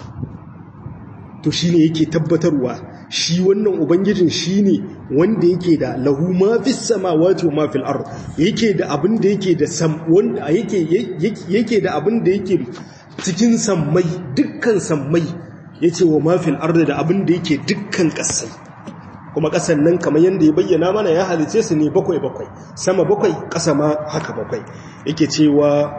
to shi ne yake tabbatarwa shi wannan ubangijin shi ne wanda yake da lahu ma fi samawati wa ma fil ard yake da abin da yake da sam wanda yake yake da abin da yake cikin sammai dukkan sammai yace wa ma fil ard da abin da yake dukkan kasai kuma kasan nan kamar yanda ya bayyana mana ya halice su ne bakwai bakwai sama bakwai kasa ma haka bakwai yake cewa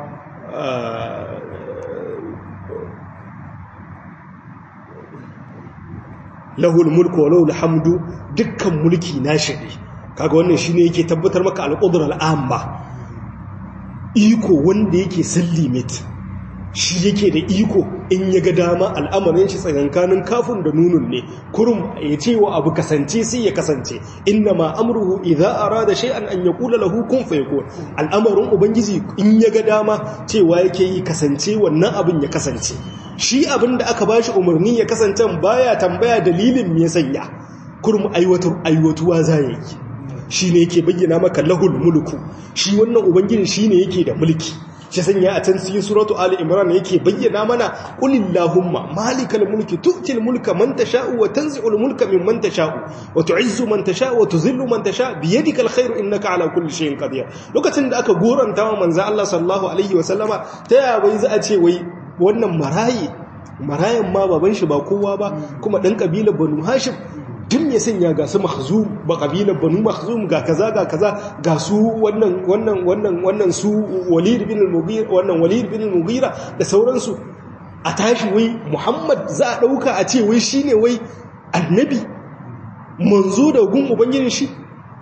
lahul mulku wa lahul hamdu dukkan mulki nashi ne kaga wannan shine yake tabbatar maka al-qudra al-amma iko wanda yake sun limit shi yake da iko in ya ga dama al'amarin shi tsakankanin kafin da nunun ne kurum ya ce wa abu kasance sai ya kasance inna ma amruhu idza arada shay'an an yaqula lahu kun fayakun al'amarin ubangiji in ya ga dama cewa yake yi kasance wannan abin ya kasance shi abin da aka bashi umarni ya kasance baya tambaya dalilin me ya sanya kurum aiwatar aiwatuwa za yi shi ne yake bayyana maka lahul mulku shi wannan ubangiji shi ne yake da mulki shi sanya a can cikin suratu ali imran yake bayyana mana qulillahumma malikal mulki tu'til mulka man tasha'u wa tanzi'ul mulka mimman tasha'u wa tu'izzu man tasha'u wa tuzillu man tasha'u bi yadikal khairu innaka ala kulli shay'in qadir lokacin da aka goranta wa manzo Allah sallallahu alaihi wa sallama ta ya wai za a ce wai wannan marayi marayan ma baban shi ba kowa ba kuma dan kabilar banu hashim duk ya sanya ga su mahzum ba kabilar banu mahzum ga kaza ga kaza ga su wannan wannan wannan wannan su walid bin al-mughira wannan walid bin al-mughira da sauransu a tashi wai muhammad za a dauka a ce wai shine wai annabi manzo da gun ubangijin shi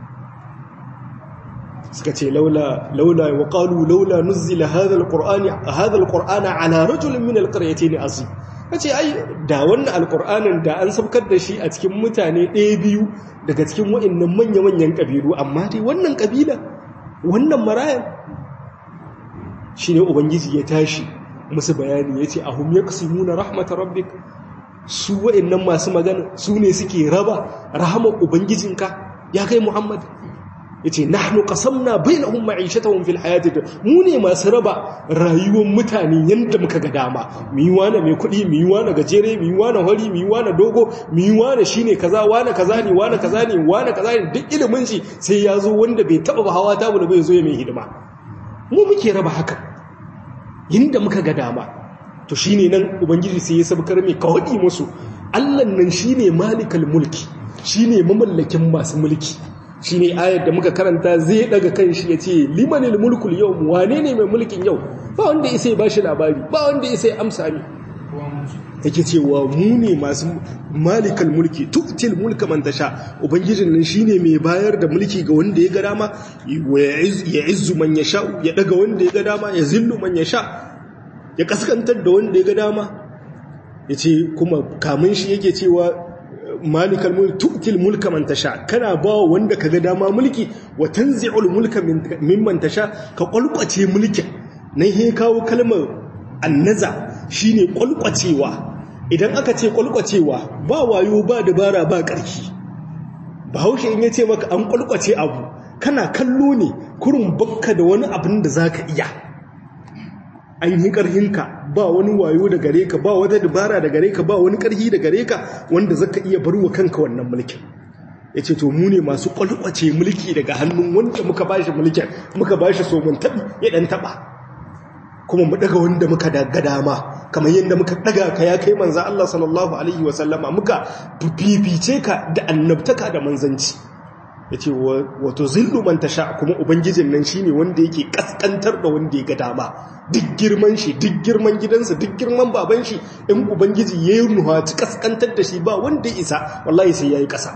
suka ce laula laula wa qalu laula nuzila hadha al-qur'ani hadha al-qur'ana ala rajulin min al-qaryatayn azim kace ai da wannan alkur'anin da an sabkar da shi a cikin mutane ɗaya biyu daga cikin waɗannan manya-manyan ƙabilu amma dai wannan ƙabila wannan marayan shi ne ubangiji ya tashi musu bayani ya ce ahum ya na rahmata rabbik su waɗannan masu magana su ne suke raba rahamar ubangijinka ya kai muhammad ya ce nahnu qasamna bainahum ma'ishatahum fil hayati mu ne masu raba rayuwar mutane yanda muka ga dama mu yi wani mai kuɗi mu yi wani gajere mu yi wani hori mu yi wani dogo mu yi wani shine kaza wani kaza ne wani kaza ne wani kaza ne duk ilimin shi sai ya zo wanda bai taba ba hawa ta bai zo ya mai hidima mu muke raba haka yanda muka ga dama to shine nan ubangiji sai ya sabkar mai kawadi musu Allah nan shine malikal mulki shine mamallakin masu mulki shi ne ayar da muka karanta zai daga kan shi ya ce limanil mulkul yau wane ne mai mulkin yau ba wanda isa ba shi labari ba wanda isa amsa ne yake cewa mu ne masu malikal mulki tuktil mulka man tasha ubangijin nan shine mai bayar da mulki ga wanda ya ga dama ya izzu man yasha ya daga wanda ya ga dama ya zillu man yasha ya kaskantar da wanda ya ga dama yace kuma kamun shi yake cewa malikal mulki tu'til mulka man tasha kana ba wanda kaga dama mulki wa tanzi'ul mulka mimman tasha ka kwalkwace mulkin nan he kawo kalmar annaza shine kwalkwacewa idan aka ce kwalkwacewa ba wayo ba dabara ba ƙarfi bahaushe in yace maka an kwalkwace abu kana kallo ne kurun bakka da wani abin da zaka iya ainihin ƙarhinka ba wani wayo da gare ka ba wata dabara da gare ka ba wani ƙarhi da gare ka wanda zaka iya barwa kanka wannan mulkin ya ce to mu ne masu ƙwalƙwace mulki daga hannun wanda muka ba shi mulkin muka ba shi somin taɓi ya ɗan taɓa kuma mu ɗaga wanda muka daga dama kamar yadda muka ɗaga ka ya kai manza Allah sallallahu alaihi wasallama muka fifice ka da annabtaka da manzanci ya ce wato zillu man tasha kuma ubangijin nan shine wanda yake kaskantar da wanda ya ga dama duk girman shi duk girman gidansa duk girman baban shi in ubangiji ya yi nuhaci kaskantar da shi ba wanda ya isa wallahi sai ya yi ƙasa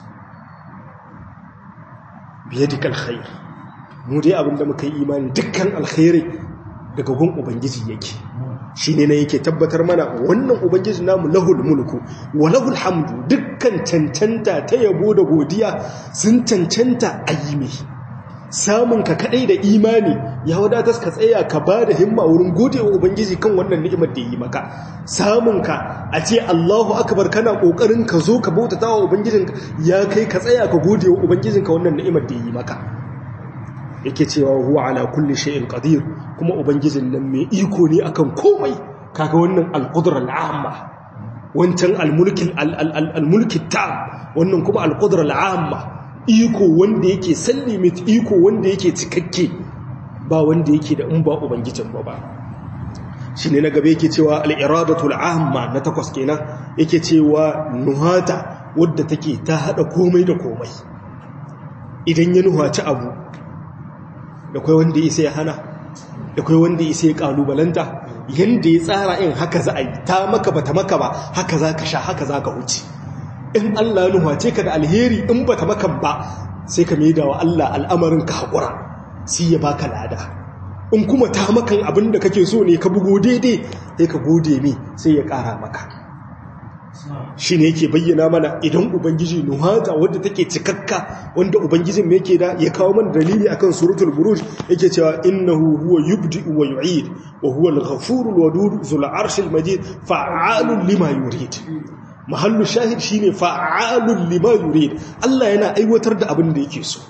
biye duk alkhair mu dai abinda muka yi imani dukkan alkhairi daga gun ubangiji yake shi ne na yake tabbatar mana wannan ubangiji namu lahul mulku wa lahul hamdu dukkan cancanta ta yabo da godiya sun cancanta a yi mai samun ka kadai da imani ya wadatar ka tsaya ka ba da himma wurin godewa ubangiji kan wannan ni'imar da yi maka samun ka a ce Allahu akbar kana kokarin ka zo ka bautata wa ubangijinka ya kai ka tsaya ka godewa ubangijinka wannan ni'imar da yi maka yake cewa huwa ala kulli shay'in qadir kuma ubangijin nan mai iko ne akan komai kaga wannan al-qudra al-amma wancan al-mulki al-mulki tam wannan kuma al-qudra al-amma iko wanda yake sallimit iko wanda yake cikakke ba wanda yake da in ba ubangijin ba ba shine na gabe yake cewa al-iradatu al-amma na takwas kenan yake cewa nuhata wadda take ta hada komai da komai idan ya nuhaci abu da kai wanda isa ya hana da kai wanda isa ya kalubalanta yanda ya tsara in haka za a yi ta maka bata maka ba haka za ka sha haka za ka wuce in Allah nuhace ka da alheri in bata maka ba sai ka maida wa Allah al'amarin ka haƙura sai ya baka lada in kuma ta makan abin da kake so ne ka bugo daidai sai ka gode mi sai ya ƙara maka shi ne yake bayyana mana idan ubangiji nuhata wadda take cikakka wanda ubangijin mai yake da ya kawo mana dalili akan suratul buruj yake cewa innahu huwa yubdi'u wa yu'id wa huwa al-ghafurul wadud zul arshil majid fa'alun lima yurid mahallu shahid shine fa'alun lima yurid Allah yana aiwatar da abin da yake so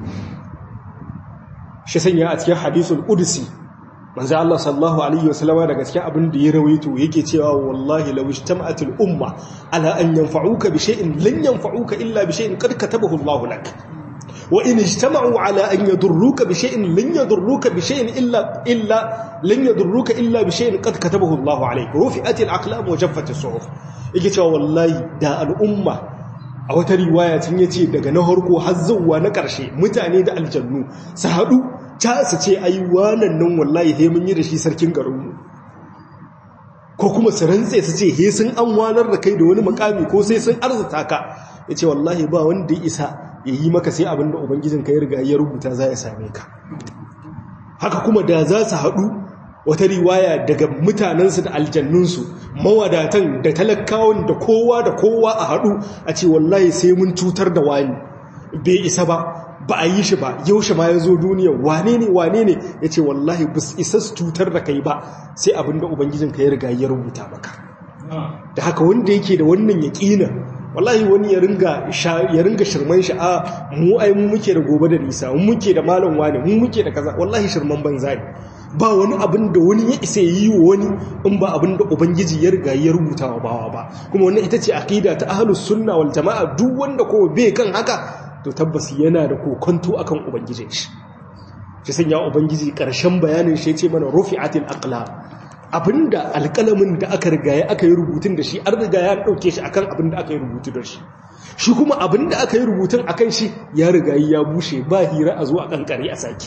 shi sanya a cikin hadisul qudsi manzo Allah sallallahu alaihi wasallam daga cikin abin da ya rawaito yake cewa wallahi law ijtama'atil umma ala an yanfa'uka bi shay'in lan yanfa'uka illa bi shay'in qad katabahu Allah lak wa in ijtama'u ala an yadurruka bi shay'in lan yadurruka bi shay'in illa illa lan yadurruka illa bi shay'in qad katabahu Allah alayk rufi'atil aqlam wa jaffatis suhuf yake cewa wallahi da al'umma a wata riwaya tun yace daga na harko har zuwa na karshe mutane da aljannu su haɗu ta su ce ai wannan nan wallahi he mun yi da shi sarkin garinmu ko kuma su rantse su ce he sun an wanar da kai da wani makami ko sai sun arzuta ka ya ce wallahi ba wanda ya isa ya yi maka sai abin da ubangijin ka ya riga ya rubuta za ya same ka haka kuma da za su haɗu wata riwaya daga mutanensu da aljannunsu mawadatan da talakawan da kowa da kowa a haɗu a ce wallahi sai mun cutar da wani bai isa ba ba a yi shi ba yaushe ma ya zo duniya wane ne wane ne ya ce wallahi ba isa su cutar da kai ba sai abinda ubangijinka ya riga ya rubuta maka da haka wanda yake da wannan yaƙina wallahi wani ya ringa shirman shi a mu ai mu muke da gobe da nisa mu muke da malam wane mu muke da kaza wallahi shirman banza ne ba wani abin da wani ya isa yi wa wani in ba abin da ubangiji ya riga ya rubuta wa bawa ba kuma wannan ita ce aqida ta ahlus sunna wal jamaa duk wanda ko bai kan haka to tabbas yana da kokonto akan ubangijin shi shi sanya ubangiji karshen bayanin shi yace mana rufi'atil aqlam abinda alƙalamin da aka riga ya aka yi rubutun da shi an riga ya dauke shi akan abinda aka yi rubutu da shi shi kuma abin da aka yi rubutun akan shi ya riga ya bushe ba hira a zo a kankare a saki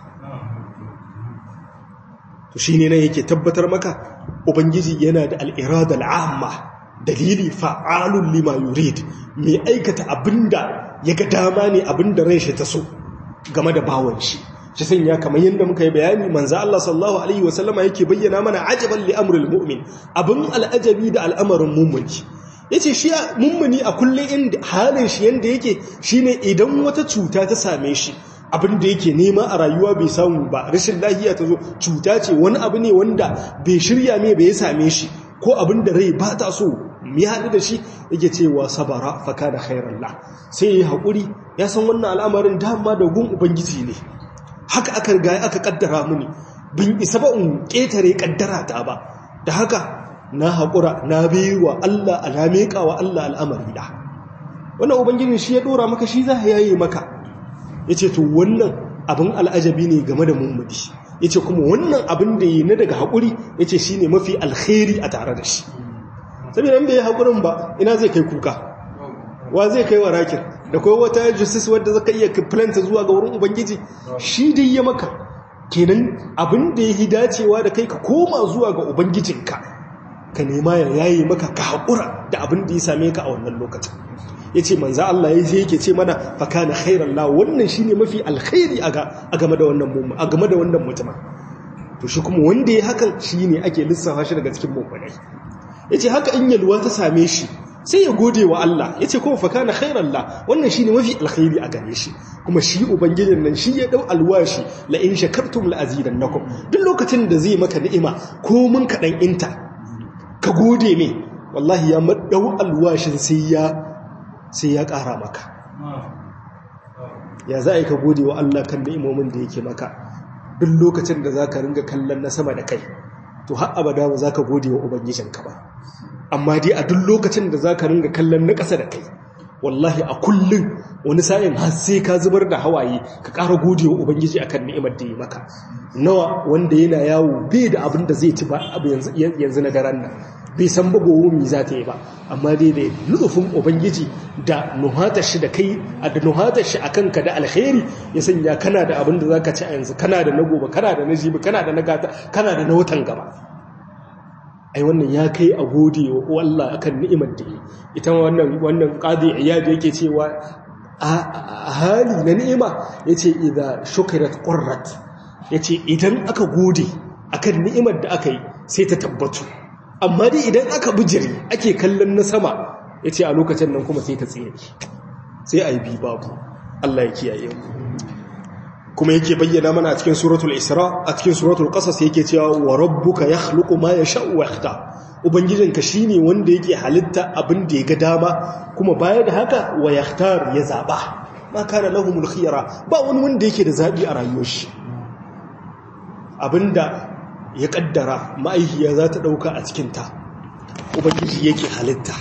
to shine ne yake tabbatar maka ubangiji yana da al-irada al-amma dalili fa'alun lima yurid mai aikata abinda ya ga dama ne abinda ran shi ta so game da bawon shi shi sanya kamar yadda muka yi bayani manzo Allah sallallahu alaihi wasallama yake bayyana mana ajaban li amril mu'min abin al'ajabi da al'amarin mummuni yace shi mummuni a kullun inda halin shi yanda yake shine idan wata cuta ta same shi abin da yake nema a rayuwa bai samu ba rashin lafiya ta zo cuta ce wani abu ne wanda bai shirya mai bai same shi ko abin da rai ba ta so ya haɗu da shi yake cewa sabara faka da khairallah sai ya haƙuri ya san wannan al'amarin dama da gun ubangiji ne haka aka riga aka kaddara mini bin isa ba in ƙetare kaddara ta ba da haka na haƙura na biyu wa Allah alameka wa Allah al'amari da wannan ubangijin shi ya ɗora maka shi za ya yi maka ya ce to wannan abin al'ajabi ne game da mummudi ya ce kuma wannan abin da yi na daga haƙuri ya ce shi ne mafi alkhairi a tare da shi saboda in bai yi haƙurin ba ina zai kai kuka wa zai kai wa rakin da kawai wata justice wadda zaka iya planta zuwa ga wurin ubangiji shi dai ya maka kenan abin da ya yi dacewa da kai ka koma zuwa ga ubangijinka ka nema ya yayi maka ka haƙura da abin da ya same ka a wannan lokacin ya ce manza Allah ya je yake ce mana faka na khairan la wannan shi ne mafi alkhairi a game da wannan mutumin to shi kuma wanda ya hakan shi ne ake lissafa shi daga cikin mummunai ya ce haka in yalwa ta same shi sai ya gode wa Allah ya ce kuma faka na khairan la wannan shi ne mafi alkhairi a gare shi kuma shi ubangijin nan shi ya dau alwashi la in shakartum la azidannakum duk lokacin da zai maka ni'ima ko mun kaɗan inta ka gode me wallahi ya madau alwashin sai ya sai ya ƙara maka ya za a yi ka gode wa Allah kan ni'imomin da yake maka duk lokacin da za ka ringa kallon na sama da kai to har abada ba za ka gode wa ubangijinka ba amma dai a duk lokacin da za ka ringa kallon na ƙasa da kai wallahi a kullum wani sa'in har sai ka zubar da hawaye ka ƙara gode wa ubangiji akan ni'imar da ya maka nawa wanda yana yawo bai da abin da zai ci ba yanzu na daren nan bai san ba gobe mi za ta yi ba amma dai da lufin ubangiji da nuhatar shi da kai a da nuhatar shi akan ka da alkhairi ya sanya kana da abin da zaka ci a yanzu kana da na gobe kana da na jibi kana da na gata kana da na watan gaba ai wannan ya kai a gode wa Allah akan ni'imar da ita wannan wannan qadi iyad yake cewa a hali na ni'ima yace idza shukrat qurrat yace idan aka gode akan ni'imar da aka yi sai ta tabbatu amma dai idan aka bijiri ake kallon na sama ya ce a lokacin nan kuma sai ta tsere sai a yi bi babu Allah ya kiyaye mu kuma yake bayyana mana a cikin suratul isra a cikin suratul qasas yake cewa wa rabbuka yakhluqu ma yasha'u wa yakhtar ubangijinka shine wanda yake halitta abin da ya ga dama kuma baya da haka wa yakhtar ya zaba ma kana lahumul khiyara ba wani wanda yake da zabi a rayuwar shi abinda ya kaddara ma'aikiya za ta ɗauka a cikinta ubangiji yake halitta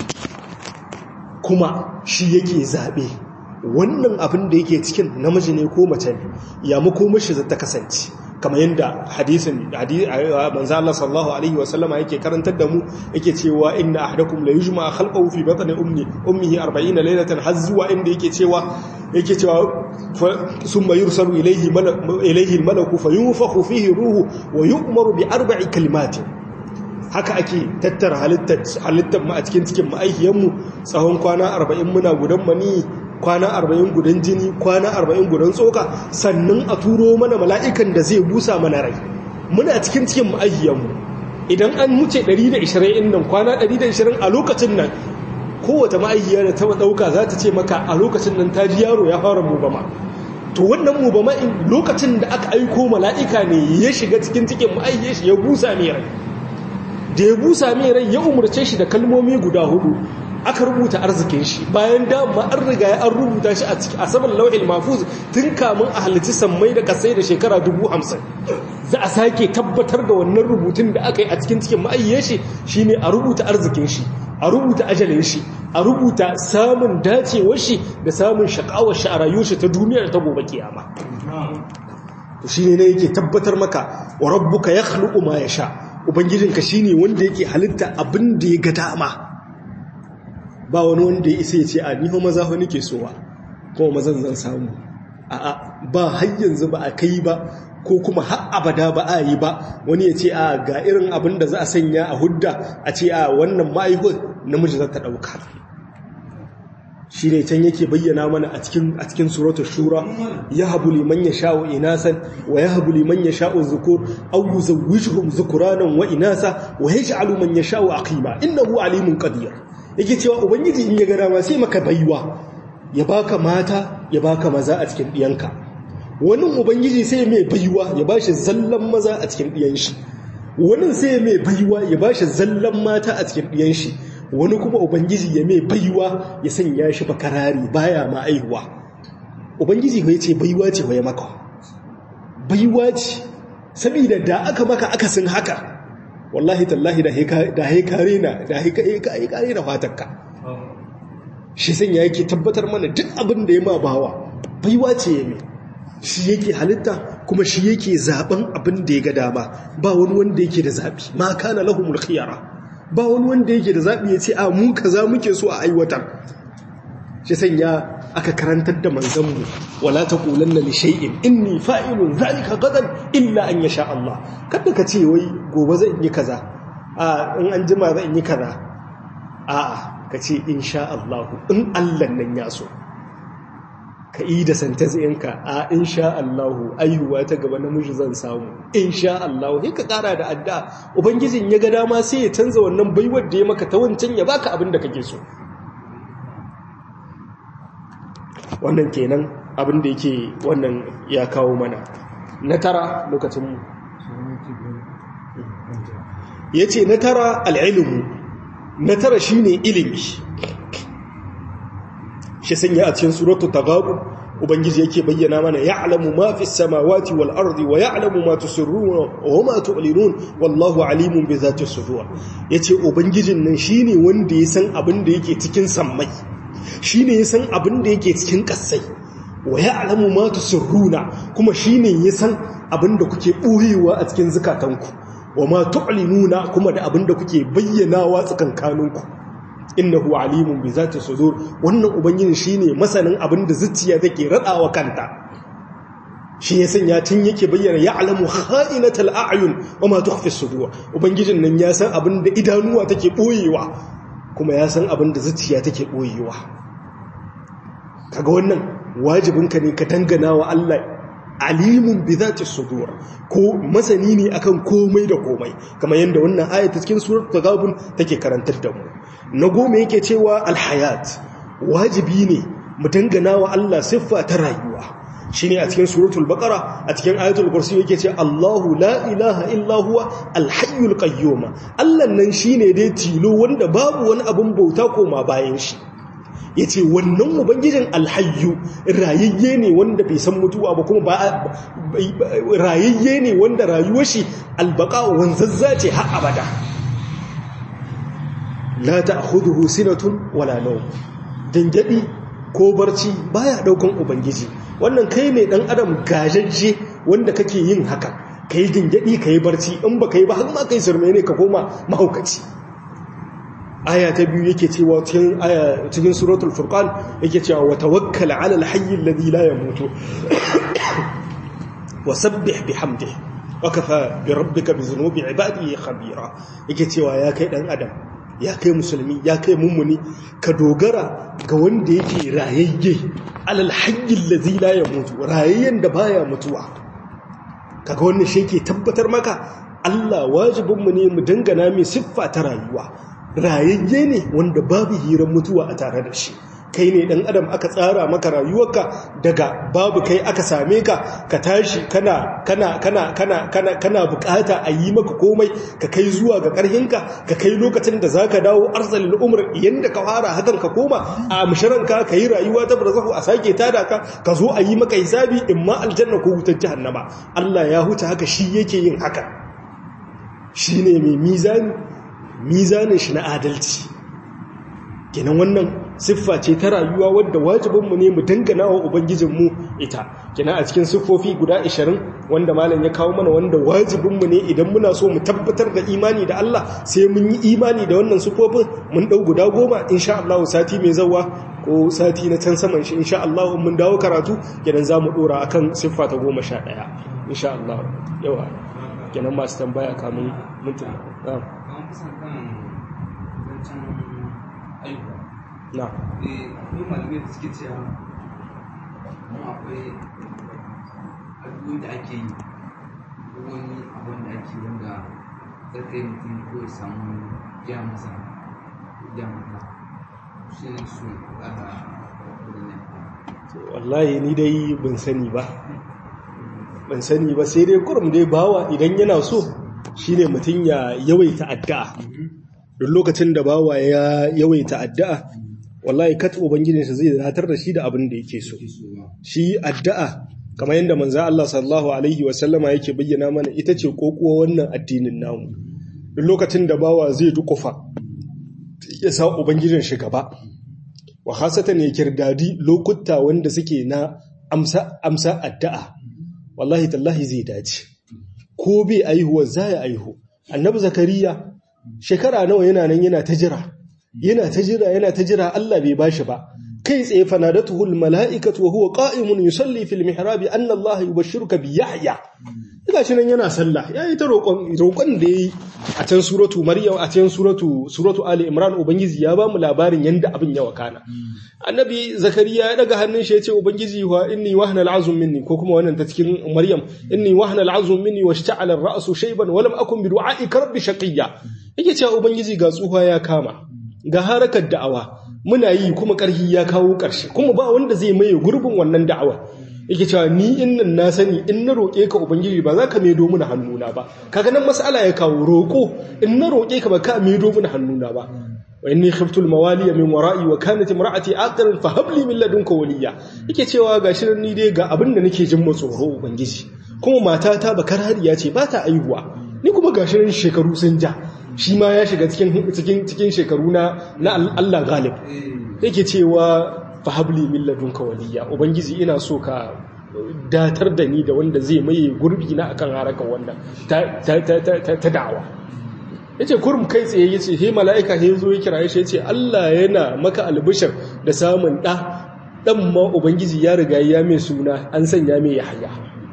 kuma shi yake zaɓe wannan abin da yake cikin namiji ne ko mace ne ya makomashi za ta kasance kamar yadda hadisin manzo Allah sallallahu alaihi wa sallama yake karantar da mu yake cewa inna ahadakum la yujma khalqahu fi batni ummi ummihi 40 laylatan har zuwa inda yake cewa yake cewa summa yursalu ilayhi ilayhi al-malaku fayunfakhu fihi ruhu wa yu'maru bi arba'i kalimatin haka ake tattara halittar halittar mu a cikin cikin ma'aikiyan mu tsawon kwana 40 muna gudan mani kwana arba'in gudan jini kwana arba'in gudan tsoka sannan a turo mana mala'ikan da zai busa mana rai muna cikin cikin ma'ahiyanmu idan an muce 120 nan kwana 120 a lokacin nan kowace ma'ahiya da ta ɗauka za ta ce maka a lokacin nan ta ji yaro ya fara mubama to wannan mubama in lokacin da aka aiko mala'ika ne ya shiga cikin cikin ma'ahiyar shi ya busa mai rai da ya busa mai rai ya umarce shi da kalmomi guda hudu aka rubuta arzikin shi bayan dama an riga ya an rubuta shi a saman lau'il mafuz tun kamun a halitti sammai da kasai da shekara dubu hamsin za a sake tabbatar da wannan rubutun da aka yi a cikin cikin ma'ayyar shi shine a rubuta arzikin shi a rubuta ajalin shi a rubuta samun dacewar shi da samun shakawar shi a rayuwar shi ta duniya da ta gobe kiyama to shine ne yake tabbatar maka wa rabbuka yakhluqu ma yasha ubangijinka shine wanda yake halitta abin da ya ga dama ba wani wanda ya isa ya ce a niho maza ho nake sowa kuma mazan zan samu a'a ba har yanzu ba a kai ba ko kuma har abada ba a yi ba wani ya ce a ga irin abin da za a sanya a hudda a ce a wannan ma'aihun namiji za ta ɗauka shi ne can yake bayyana mana a cikin a cikin suratul shura ya habu liman ya sha'u inasan wa ya habu liman ya sha'u zukur aw yuzawwijuhum zukuranan wa inasa wa yaj'alu man yasha'u aqima innahu alimun qadir yake cewa ubangiji in ya ga dama sai maka baiwa ya baka mata ya baka maza a cikin diyanka wani ubangiji sai mai baiwa ya bashi zallan maza a cikin diyan shi wani sai mai baiwa ya bashi zallan mata a cikin diyan shi wani kuma ubangiji ya mai baiwa ya sanya shi bakarari baya ma aihuwa ubangiji ya ce baiwa ce ya maka baiwa ce saboda da aka maka akasin haka wallahi tallahi da haikare na da haikare na fatakka shi sanya yake tabbatar mana duk abin da ya ma bawa baiwa ce ya mai shi yake halitta kuma shi yake zaben abin da ya ga dama ba wani wanda yake da zabi ma kana lahumul khiyara ba wani wanda yake da zabi ya ce a mu kaza muke so a aiwatar shi sanya aka karantar da manzanmu wala taqulanna li shay'in inni fa'ilun zalika gadan illa an yasha Allah kada ka ce wai gobe zan yi kaza a in an jima zan yi kaza a'a ka ce insha Allah in Allah nan ya so ka yi da santazinka a insha Allahu ayyuwa ta gaba namiji zan samu insha Allahu sai ka kara da addu'a ubangijin ya ga dama sai ya canza wannan baiwar da ya maka ta wancan ya baka abin da kake so wannan kenan abin da yake wannan ya kawo mana na tara lokacin mu yace na tara al-ilmu na tara shine ilimi shi sanya a cikin suratul taghabun ubangiji yake bayyana mana ya'lamu ma fis samawati wal ardi wa ya'lamu ma tusirruna wa ma tu'linun wallahu alimun bi zati sudur yace ubangijin nan shine wanda ya san abin da yake cikin sammai shine ya san abin da yake cikin kasai wa ya'lamu ma tusirruna kuma shine ya san abin da kuke boyewa a cikin zakatanku wa ma tu'linuna kuma da abin da kuke bayyanawa tsakankaninku innahu alimun bi zati sudur wannan ubangiji shine masanin abin da zuciya take radawa kanta shi ya sanya tun yake bayyana ya'lamu kha'inatal a'yun wa ma tukhfi sudur ubangijin nan ya san abin da idanuwa take boyewa kuma ya san abin da zuciya take boyewa kaga wannan wajibinka ne ka dangana wa Allah alimun bi zati sudur ko masani ne akan komai da komai kamar yadda wannan ayata cikin surat tagabun take karantar da mu na goma yake cewa alhayat wajibi ne mu dangana wa Allah siffa ta rayuwa shine a cikin suratul baqara a cikin ayatul kursi yake ce Allahu la ilaha illa huwa alhayyul qayyum Allah nan shine dai tilo wanda babu wani abun bauta koma bayan shi ya ce wannan ubangijin alhayyu rayayye ne wanda bai san mutuwa ba kuma ba rayayye ne wanda rayuwar shi albaka wanzazza ce har abada la ta'khudhuhu sinatun wala nawm dangadi ko barci baya daukan ubangiji wannan kai ne dan adam gajajje wanda kake yin haka kai dangadi kai barci in ba kai ba har ma kai sirme ne ka koma mahaukaci aya ta biyu yake cewa cikin aya cikin suratul furqan yake cewa wa tawakkal ala alhayy alladhi la yamutu wa sabbih bihamdihi wa kafa bi rabbika bi dhunubi ibadihi khabira yake cewa ya kai dan adam ya kai musulmi ya kai mummuni ka dogara ga wanda yake rayayye alal hayy alladhi la yamutu rayayyen da baya mutuwa kaga wannan shi yake tabbatar maka Allah wajibinmu ne mu dangana mai siffa ta rayuwa rayayye ne wanda babu hirar mutuwa a tare da shi kai ne dan adam aka tsara maka rayuwarka daga babu kai aka same ka ka tashi kana kana kana kana kana kana bukata a yi maka komai ka kai zuwa ga karhinka ka kai lokacin da zaka dawo arzalil umr yanda ka fara hakan ka koma a musharanka ka yi rayuwa ta barzahu a sake tada ka ka zo a yi maka hisabi imma aljanna ko wutar jahannama Allah ya huta haka shi yake yin haka shine mai mizani mizanin shi na adalci kenan wannan siffa ce ta rayuwa wadda wajibinmu ne mu dangana wa ubangijinmu ita kina a cikin siffofi guda 20 wanda malam ya kawo mana wanda wajibinmu ne idan muna so mu tabbatar da imani da Allah sai mun yi imani da wannan siffofin mun dau guda goma insha Allah sati mai zawa ko sati na can saman shi insha Allah mun dawo karatu kenan zamu dora akan siffa ta 11 insha Allah yawa kenan masu tambaya kamun mutum na'am na akwai malamai da suke cewa mu akwai addu'o'i da ake yi ko wani abin da ake wanda zai kai mutum ko ya samu ya masa ya mata shi ne su ƙara wallahi ni dai ban sani ba ban sani ba sai dai kurum dai bawa idan yana so shine mutum ya yawaita addu'a duk lokacin da bawa ya yawaita addu'a wallahi kat ubangijinsa zai zatar da shi da abin da yake so shi addu'a kamar yadda manzo Allah sallallahu alaihi wa sallama yake bayyana mana ita ce kokuwa wannan addinin namu duk lokacin da bawa zai dukufa ya sa ubangijin shi gaba wa hasatan ya kirdadi lokuta wanda suke na amsa amsa addu'a wallahi tallahi zai dace ko bai aihuwa zai aihu annabi zakariya shekara nawa yana nan yana ta jira yana ta jira yana ta jira Allah bai bashi ba kai tsaye fanadatuhu almalaikatu wa huwa qa'imun yusalli fil mihrabi anna Allah yubashshiruka bi Yahya gashi nan yana sallah yayi ta roƙon roƙon da yayi a can suratu Maryam a can suratu suratu Ali Imran ubangiji ya ba mu labarin yanda abin ya wakana annabi Zakariya ya daga hannun shi ya ce ubangiji wa inni wahna al'azm minni ko kuma wannan ta cikin Maryam inni wahna al'azm minni washta'ala ar-ra'su shayban wa lam akun bi du'a'ika rabbi shaqiyya yake cewa ubangiji ga tsuha ya kama ga harakar da'awa muna yi kuma ƙarfi ya kawo ƙarshe kuma ba wanda zai maye gurbin wannan da'awa yake cewa ni in nan na sani in na roƙe ka ubangiji ba za ka maido mana hannuna ba kaga nan mas'ala ya kawo roƙo in na roƙe ka ba ka maido mana hannuna ba wa inni khiftu al-mawali min wara'i wa kanat imra'ati aqiran fa hab li min ladunka waliya yake cewa gashi nan ni dai ga abin da nake jin tsoro ubangiji kuma matata bakar hariya ce ba ta aihuwa ni kuma gashi nan shekaru sun ja shi ma ya shiga cikin shekaru na Allah galib yake cewa fahabli min ladunka waliya ubangiji ina so ka datar da ni da wanda zai maye gurbi na akan harakan wannan ta da'awa yace kurum kai tsaye yace he mala'ika he zo ya kira shi yace Allah yana maka albishir da samun da dan ma ubangiji ya riga ya mai suna an sanya mai yahya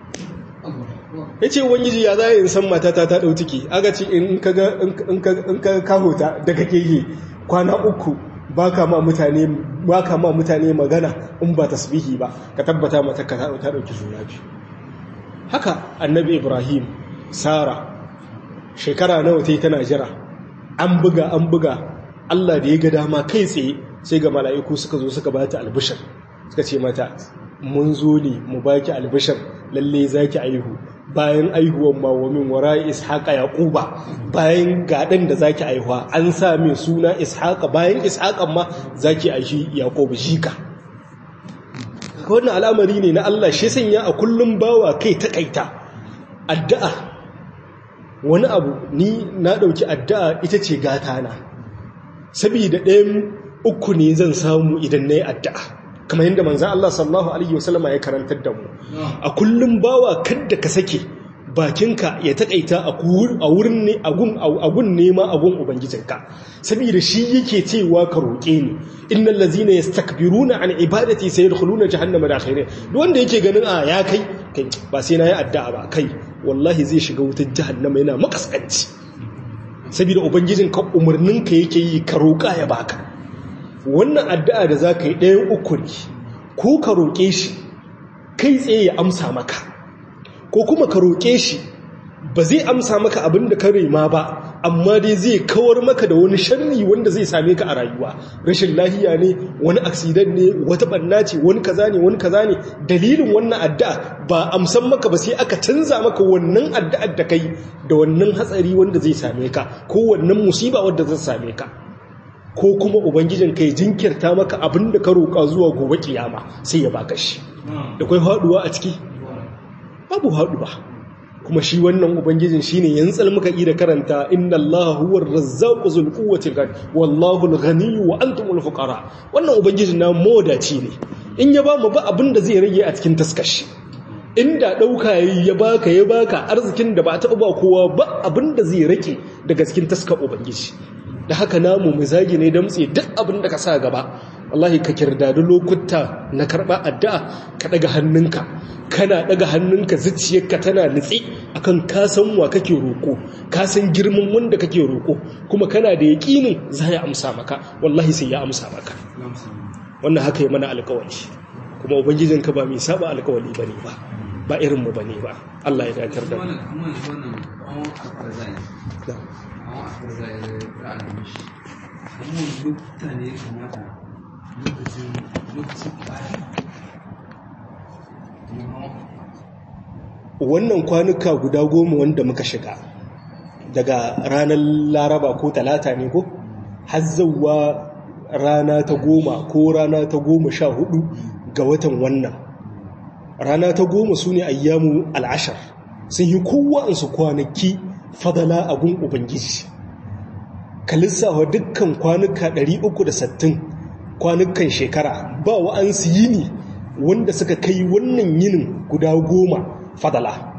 ya ce wangiji ya za in san matata ta ɗau ciki aga ce in ka kahota daga kege kwana uku ba ka ma mutane magana in ba tasbihi ba ka tabbata mata ka ta ɗauki juna biyu haka annabi ibrahim sara shekara nawa ta yi tana jira an buga an buga allah da ya ga dama kai tsaye sai ga mala'iku suka zo suka ba ta albishir suka ce mata mun zo ne mu baki albishir lalle zaki aihu bayan aihuwan ma wa min wara ishaqa yaquba bayan gadan da zaki aihuwa an sa mai suna ishaqa bayan ishaqan ma zaki aishi yaqub jika wannan al'amari ne na Allah shi sanya a kullum bawa kai ta kaita addu'a wani abu ni na dauki addu'a ita ce gata na saboda ɗayan uku ne zan samu idan nayi addu'a kamar yadda manzan Allah sallallahu Alaihi wasallama ya karantar da mu a kullum bawa kadda ka sake bakinka ya taƙaita a wurin ne agun nema agun ubangijinka saboda shi yake cewa ka roƙe ni innal ladzina yastakbiruna an ibadati sayadkhuluna jahannama dakhirin duk wanda yake ganin a ya kai kai ba sai nayi addu'a ba kai wallahi zai shiga wutar jahannama yana makaskanci saboda ubangijinka umarninka yake yi ka roƙa ya baka wannan addu'a da za ka yi ɗayan uku ne ko ka roƙe shi kai tsaye ya amsa maka ko kuma ka roƙe shi ba zai amsa maka abin da ka rema ba amma dai zai kawar maka da wani sharri wanda zai same ka a rayuwa rashin lahiya ne wani aksidan ne wata ɓanna ce wani kaza ne wani kaza ne dalilin wannan addu'a ba amsan maka ba sai aka canza maka wannan addu'ar da kai da wannan hatsari wanda zai same ka ko wannan musiba wanda zai same ka ko kuma ubangijin kai jinkirta maka abin da ka roƙa zuwa gobe kiyama sai ya baka shi da kai haɗuwa a ciki babu haɗuwa kuma shi wannan ubangijin shine yantsal muka yi da karanta inna allaha huwar razzaqu zul quwwati wallahu al-ghani wa antumul fuqara wannan ubangijin na modaci ne in ya ba mu ba abin da zai rage a cikin taskashi inda ɗauka ya baka ya baka arzikin da ba taɓa ba kowa ba abin da zai rake daga cikin taskar ubangiji da haka namu mu zagi ne damtse duk abin da ka sa gaba wallahi ka kirdadu lokuta na karɓa addu'a ka ɗaga hannunka kana ɗaga hannunka zuciyarka tana nutsi akan ka san wa kake roƙo ka san girman wanda kake roƙo kuma kana da yaƙinin za ya amsa maka wallahi sai ya amsa maka wannan haka yi mana alƙawari kuma ubangijinka ba mai saba alƙawari bane ba ba irin mu bane ba Allah ya dakar da mu wannan kwanuka guda goma wanda muka shiga daga ranar laraba ko talata ne ko hazzawa rana ta goma ko rana ta goma sha hudu ga watan wannan rana ta goma su ne ayyamu al'ashar sun yi kowansu kwanaki fadala a gun ubangiji ka lissafa dukkan kwanuka 360 kwanukan shekara ba wa'ansu yini wanda suka kai wannan yinin guda goma fadala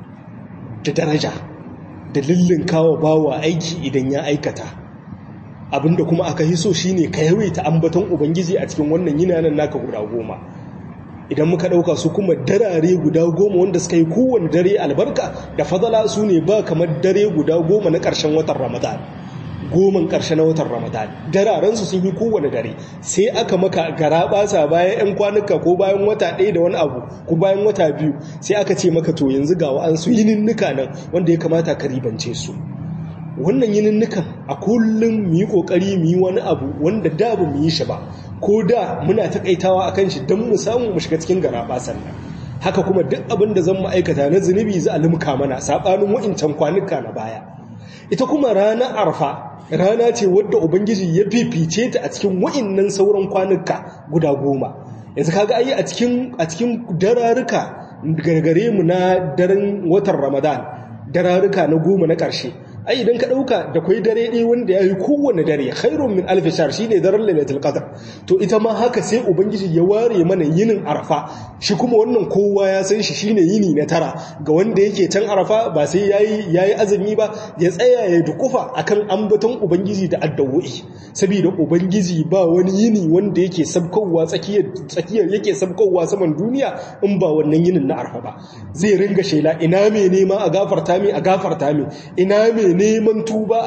da daraja da lullun kawo bawa aiki idan ya aikata abinda kuma aka hiso shine ka yawaita ambaton ubangiji a cikin wannan yinanan naka guda goma idan muka ɗauka su kuma darare guda goma wanda suka yi kowane dare albarka da fadala su ne ba kamar dare guda goma na ƙarshen watan ramadan goman ƙarshe na watan ramadan dararensu sun yi kowane dare sai aka maka gara basa bayan 'yan kwanuka ko bayan wata ɗaya da wani abu ko bayan wata biyu sai aka ce maka to yanzu ga wa'ansu yininnika nan wanda ya kamata ka ribance su wannan yininnikan a kullum mu yi ƙoƙari mu yi wani abu wanda da ba mu yi shi ba ko da muna takaitawa akan shi don mu samu mu shiga cikin garaba sannan haka kuma duk abin da zan mu aikata na zunubi za a limka mana sabanin wa'incan kwanuka na baya ita kuma ranar arfa rana ce wadda ubangiji ya fifice ta a cikin wa'innan sauran kwanuka guda goma yanzu kaga ayi a cikin a cikin dararuka gargare mu na daren watan ramadan dararuka na goma na ƙarshe ai idan ka dauka da kwai dare ɗaya wanda ya yi kowane dare khairun min alfi shahr shine daren lailatul qadr to ita ma haka sai ubangiji ya ware mana yinin arafa shi kuma wannan kowa ya san shi shine yini na tara ga wanda yake can arafa ba sai yayi yayi azumi ba ya tsaya ya dukufa akan ambaton ubangiji da addu'o'i saboda ubangiji ba wani yini wanda yake sabkowa tsakiyar tsakiyar yake sabkowa saman duniya in ba wannan yinin na arafa ba zai ringa shela ina me nema a gafarta mi a gafarta mi ina me neman tuba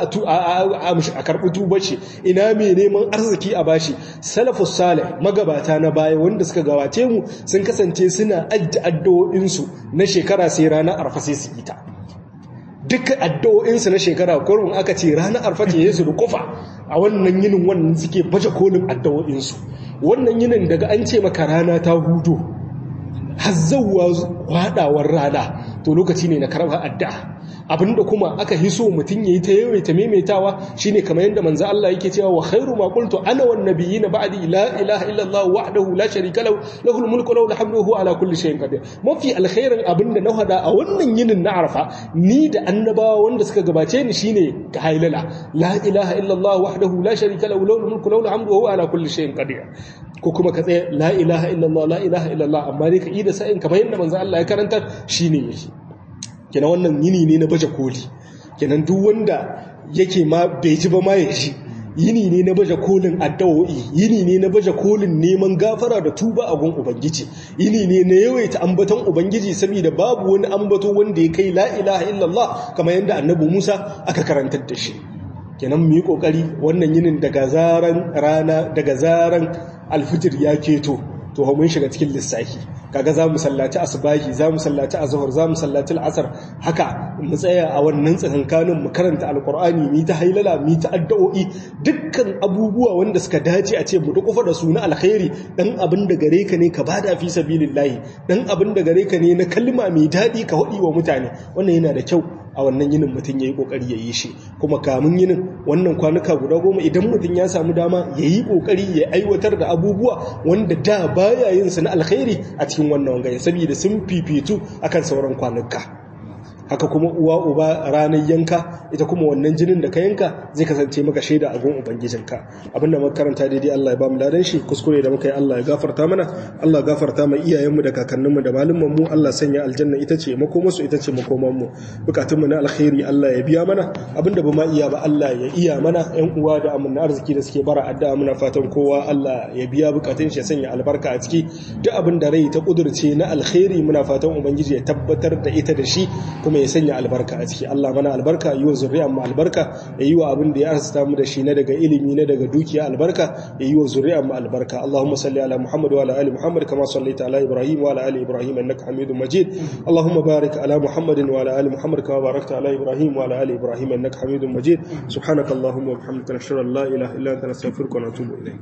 a karɓi tuba ce ina mai neman arziki a bashi salafus salih magabata na baya wanda suka gawace mu sun kasance suna ajji addu'o'insu na shekara sai ranar arfa sai su ita duk addu'o'insu na shekara kurun aka ce ranar arfa ce yesu da kufa a wannan yinin wannan suke baje kolin addu'o'insu wannan yinin daga an ce maka rana ta hudu hazzawa hadawar rana to lokaci ne na karɓar addu'a abinda kuma aka hiso mutum yayi ta yawaita maimaitawa shine kamar yadda manzo Allah yake cewa wa khairu ma qultu ana wan nabiyina ba'di la ilaha illa Allah wahdahu la sharika lahu lahul mulku wa lahul hamdu huwa ala kulli shay'in qadir mafi alkhairin abinda na hada a wannan yinin na Arafa ni da annabawa wanda suka gabace ni shine ka hailala la ilaha illa Allah wahdahu la sharika lahu lahul mulku wa lahul hamdu huwa ala kulli shay'in qadir ko kuma ka tsaya la ilaha illa Allah la ilaha illa Allah amma dai ka yi da sa'in kamar yadda manzo Allah ya karanta shine yake kenan wannan yini ne na baje koli kenan duk wanda yake ma bai ji ba ma ya ji yini ne na baje kolin addu'o'i yini ne na baje kolin neman gafara da tuba a gun ubangiji yini ne na yawaita ambaton ubangiji saboda babu wani ambato wanda ya kai la ilaha illallah kamar yadda annabi Musa aka karantar da shi kenan mu yi kokari wannan yinin daga zaran rana daga zaran alfijir ya keto to mun shiga cikin lissafi kaga za mu sallaci asbahi za mu sallaci azhar za mu sallaci al'asar haka mu tsaya a wannan tsakankanin mu karanta alqur'ani mi ta hailala mi ta addu'o'i dukkan abubuwa wanda suka dace a ce mu dukufa da su na alkhairi dan abin da gare ka ne ka bada fi sabilillahi dan abin da gare ka ne na kalma mai dadi ka hodi wa mutane wannan yana da kyau a wannan yinin mutum ya yi ƙoƙari ya yi shi kuma kamun yinin wannan kwanuka guda goma idan mutum ya samu dama ya yi ƙoƙari ya aiwatar da abubuwa wanda da baya yin su na alkhairi a cikin wannan wangaye saboda sun fifitu akan sauran kwanuka haka kuma uwa uba ranar yanka ita kuma wannan jinin da ka yanka zai kasance maka shaida a gun ubangijinka abinda muka karanta daidai Allah ya ba mu ladan shi kuskure da muka yi Allah ya gafarta mana Allah ya gafarta ma iyayenmu da kakanninmu da malumman mu Allah sanya aljanna ita ce makomarsu ita ce makoman mu bukatun mu na alkhairi Allah ya biya mana abinda ba ma iya ba Allah ya iya mana ƴan uwa da amana arziki da suke bara addu'a muna fatan kowa Allah ya biya bukatun shi ya sanya albarka a ciki duk abin da rai ta kudurce na alkhairi muna fatan ubangiji ya tabbatar da ita da shi kuma ya sanya albarka a ciki Allah mana albarka yi wa zuriyar mu albarka ya yi wa abin da ya arzuta mu da shi na daga ilimi na daga dukiya albarka ya yi wa zuriyar mu albarka Allahumma salli ala Muhammad wa ala ali Muhammad kama sallaita ala Ibrahim wa ala ali Ibrahim innaka Hamidum Majid Allahumma barik ala Muhammad wa ala ali Muhammad kama barakta ala Ibrahim wa ala ali Ibrahim innaka Hamidum Majid subhanakallahumma wa bihamdika nashhadu an la ilaha illa anta nastaghfiruka wa natubu ilayk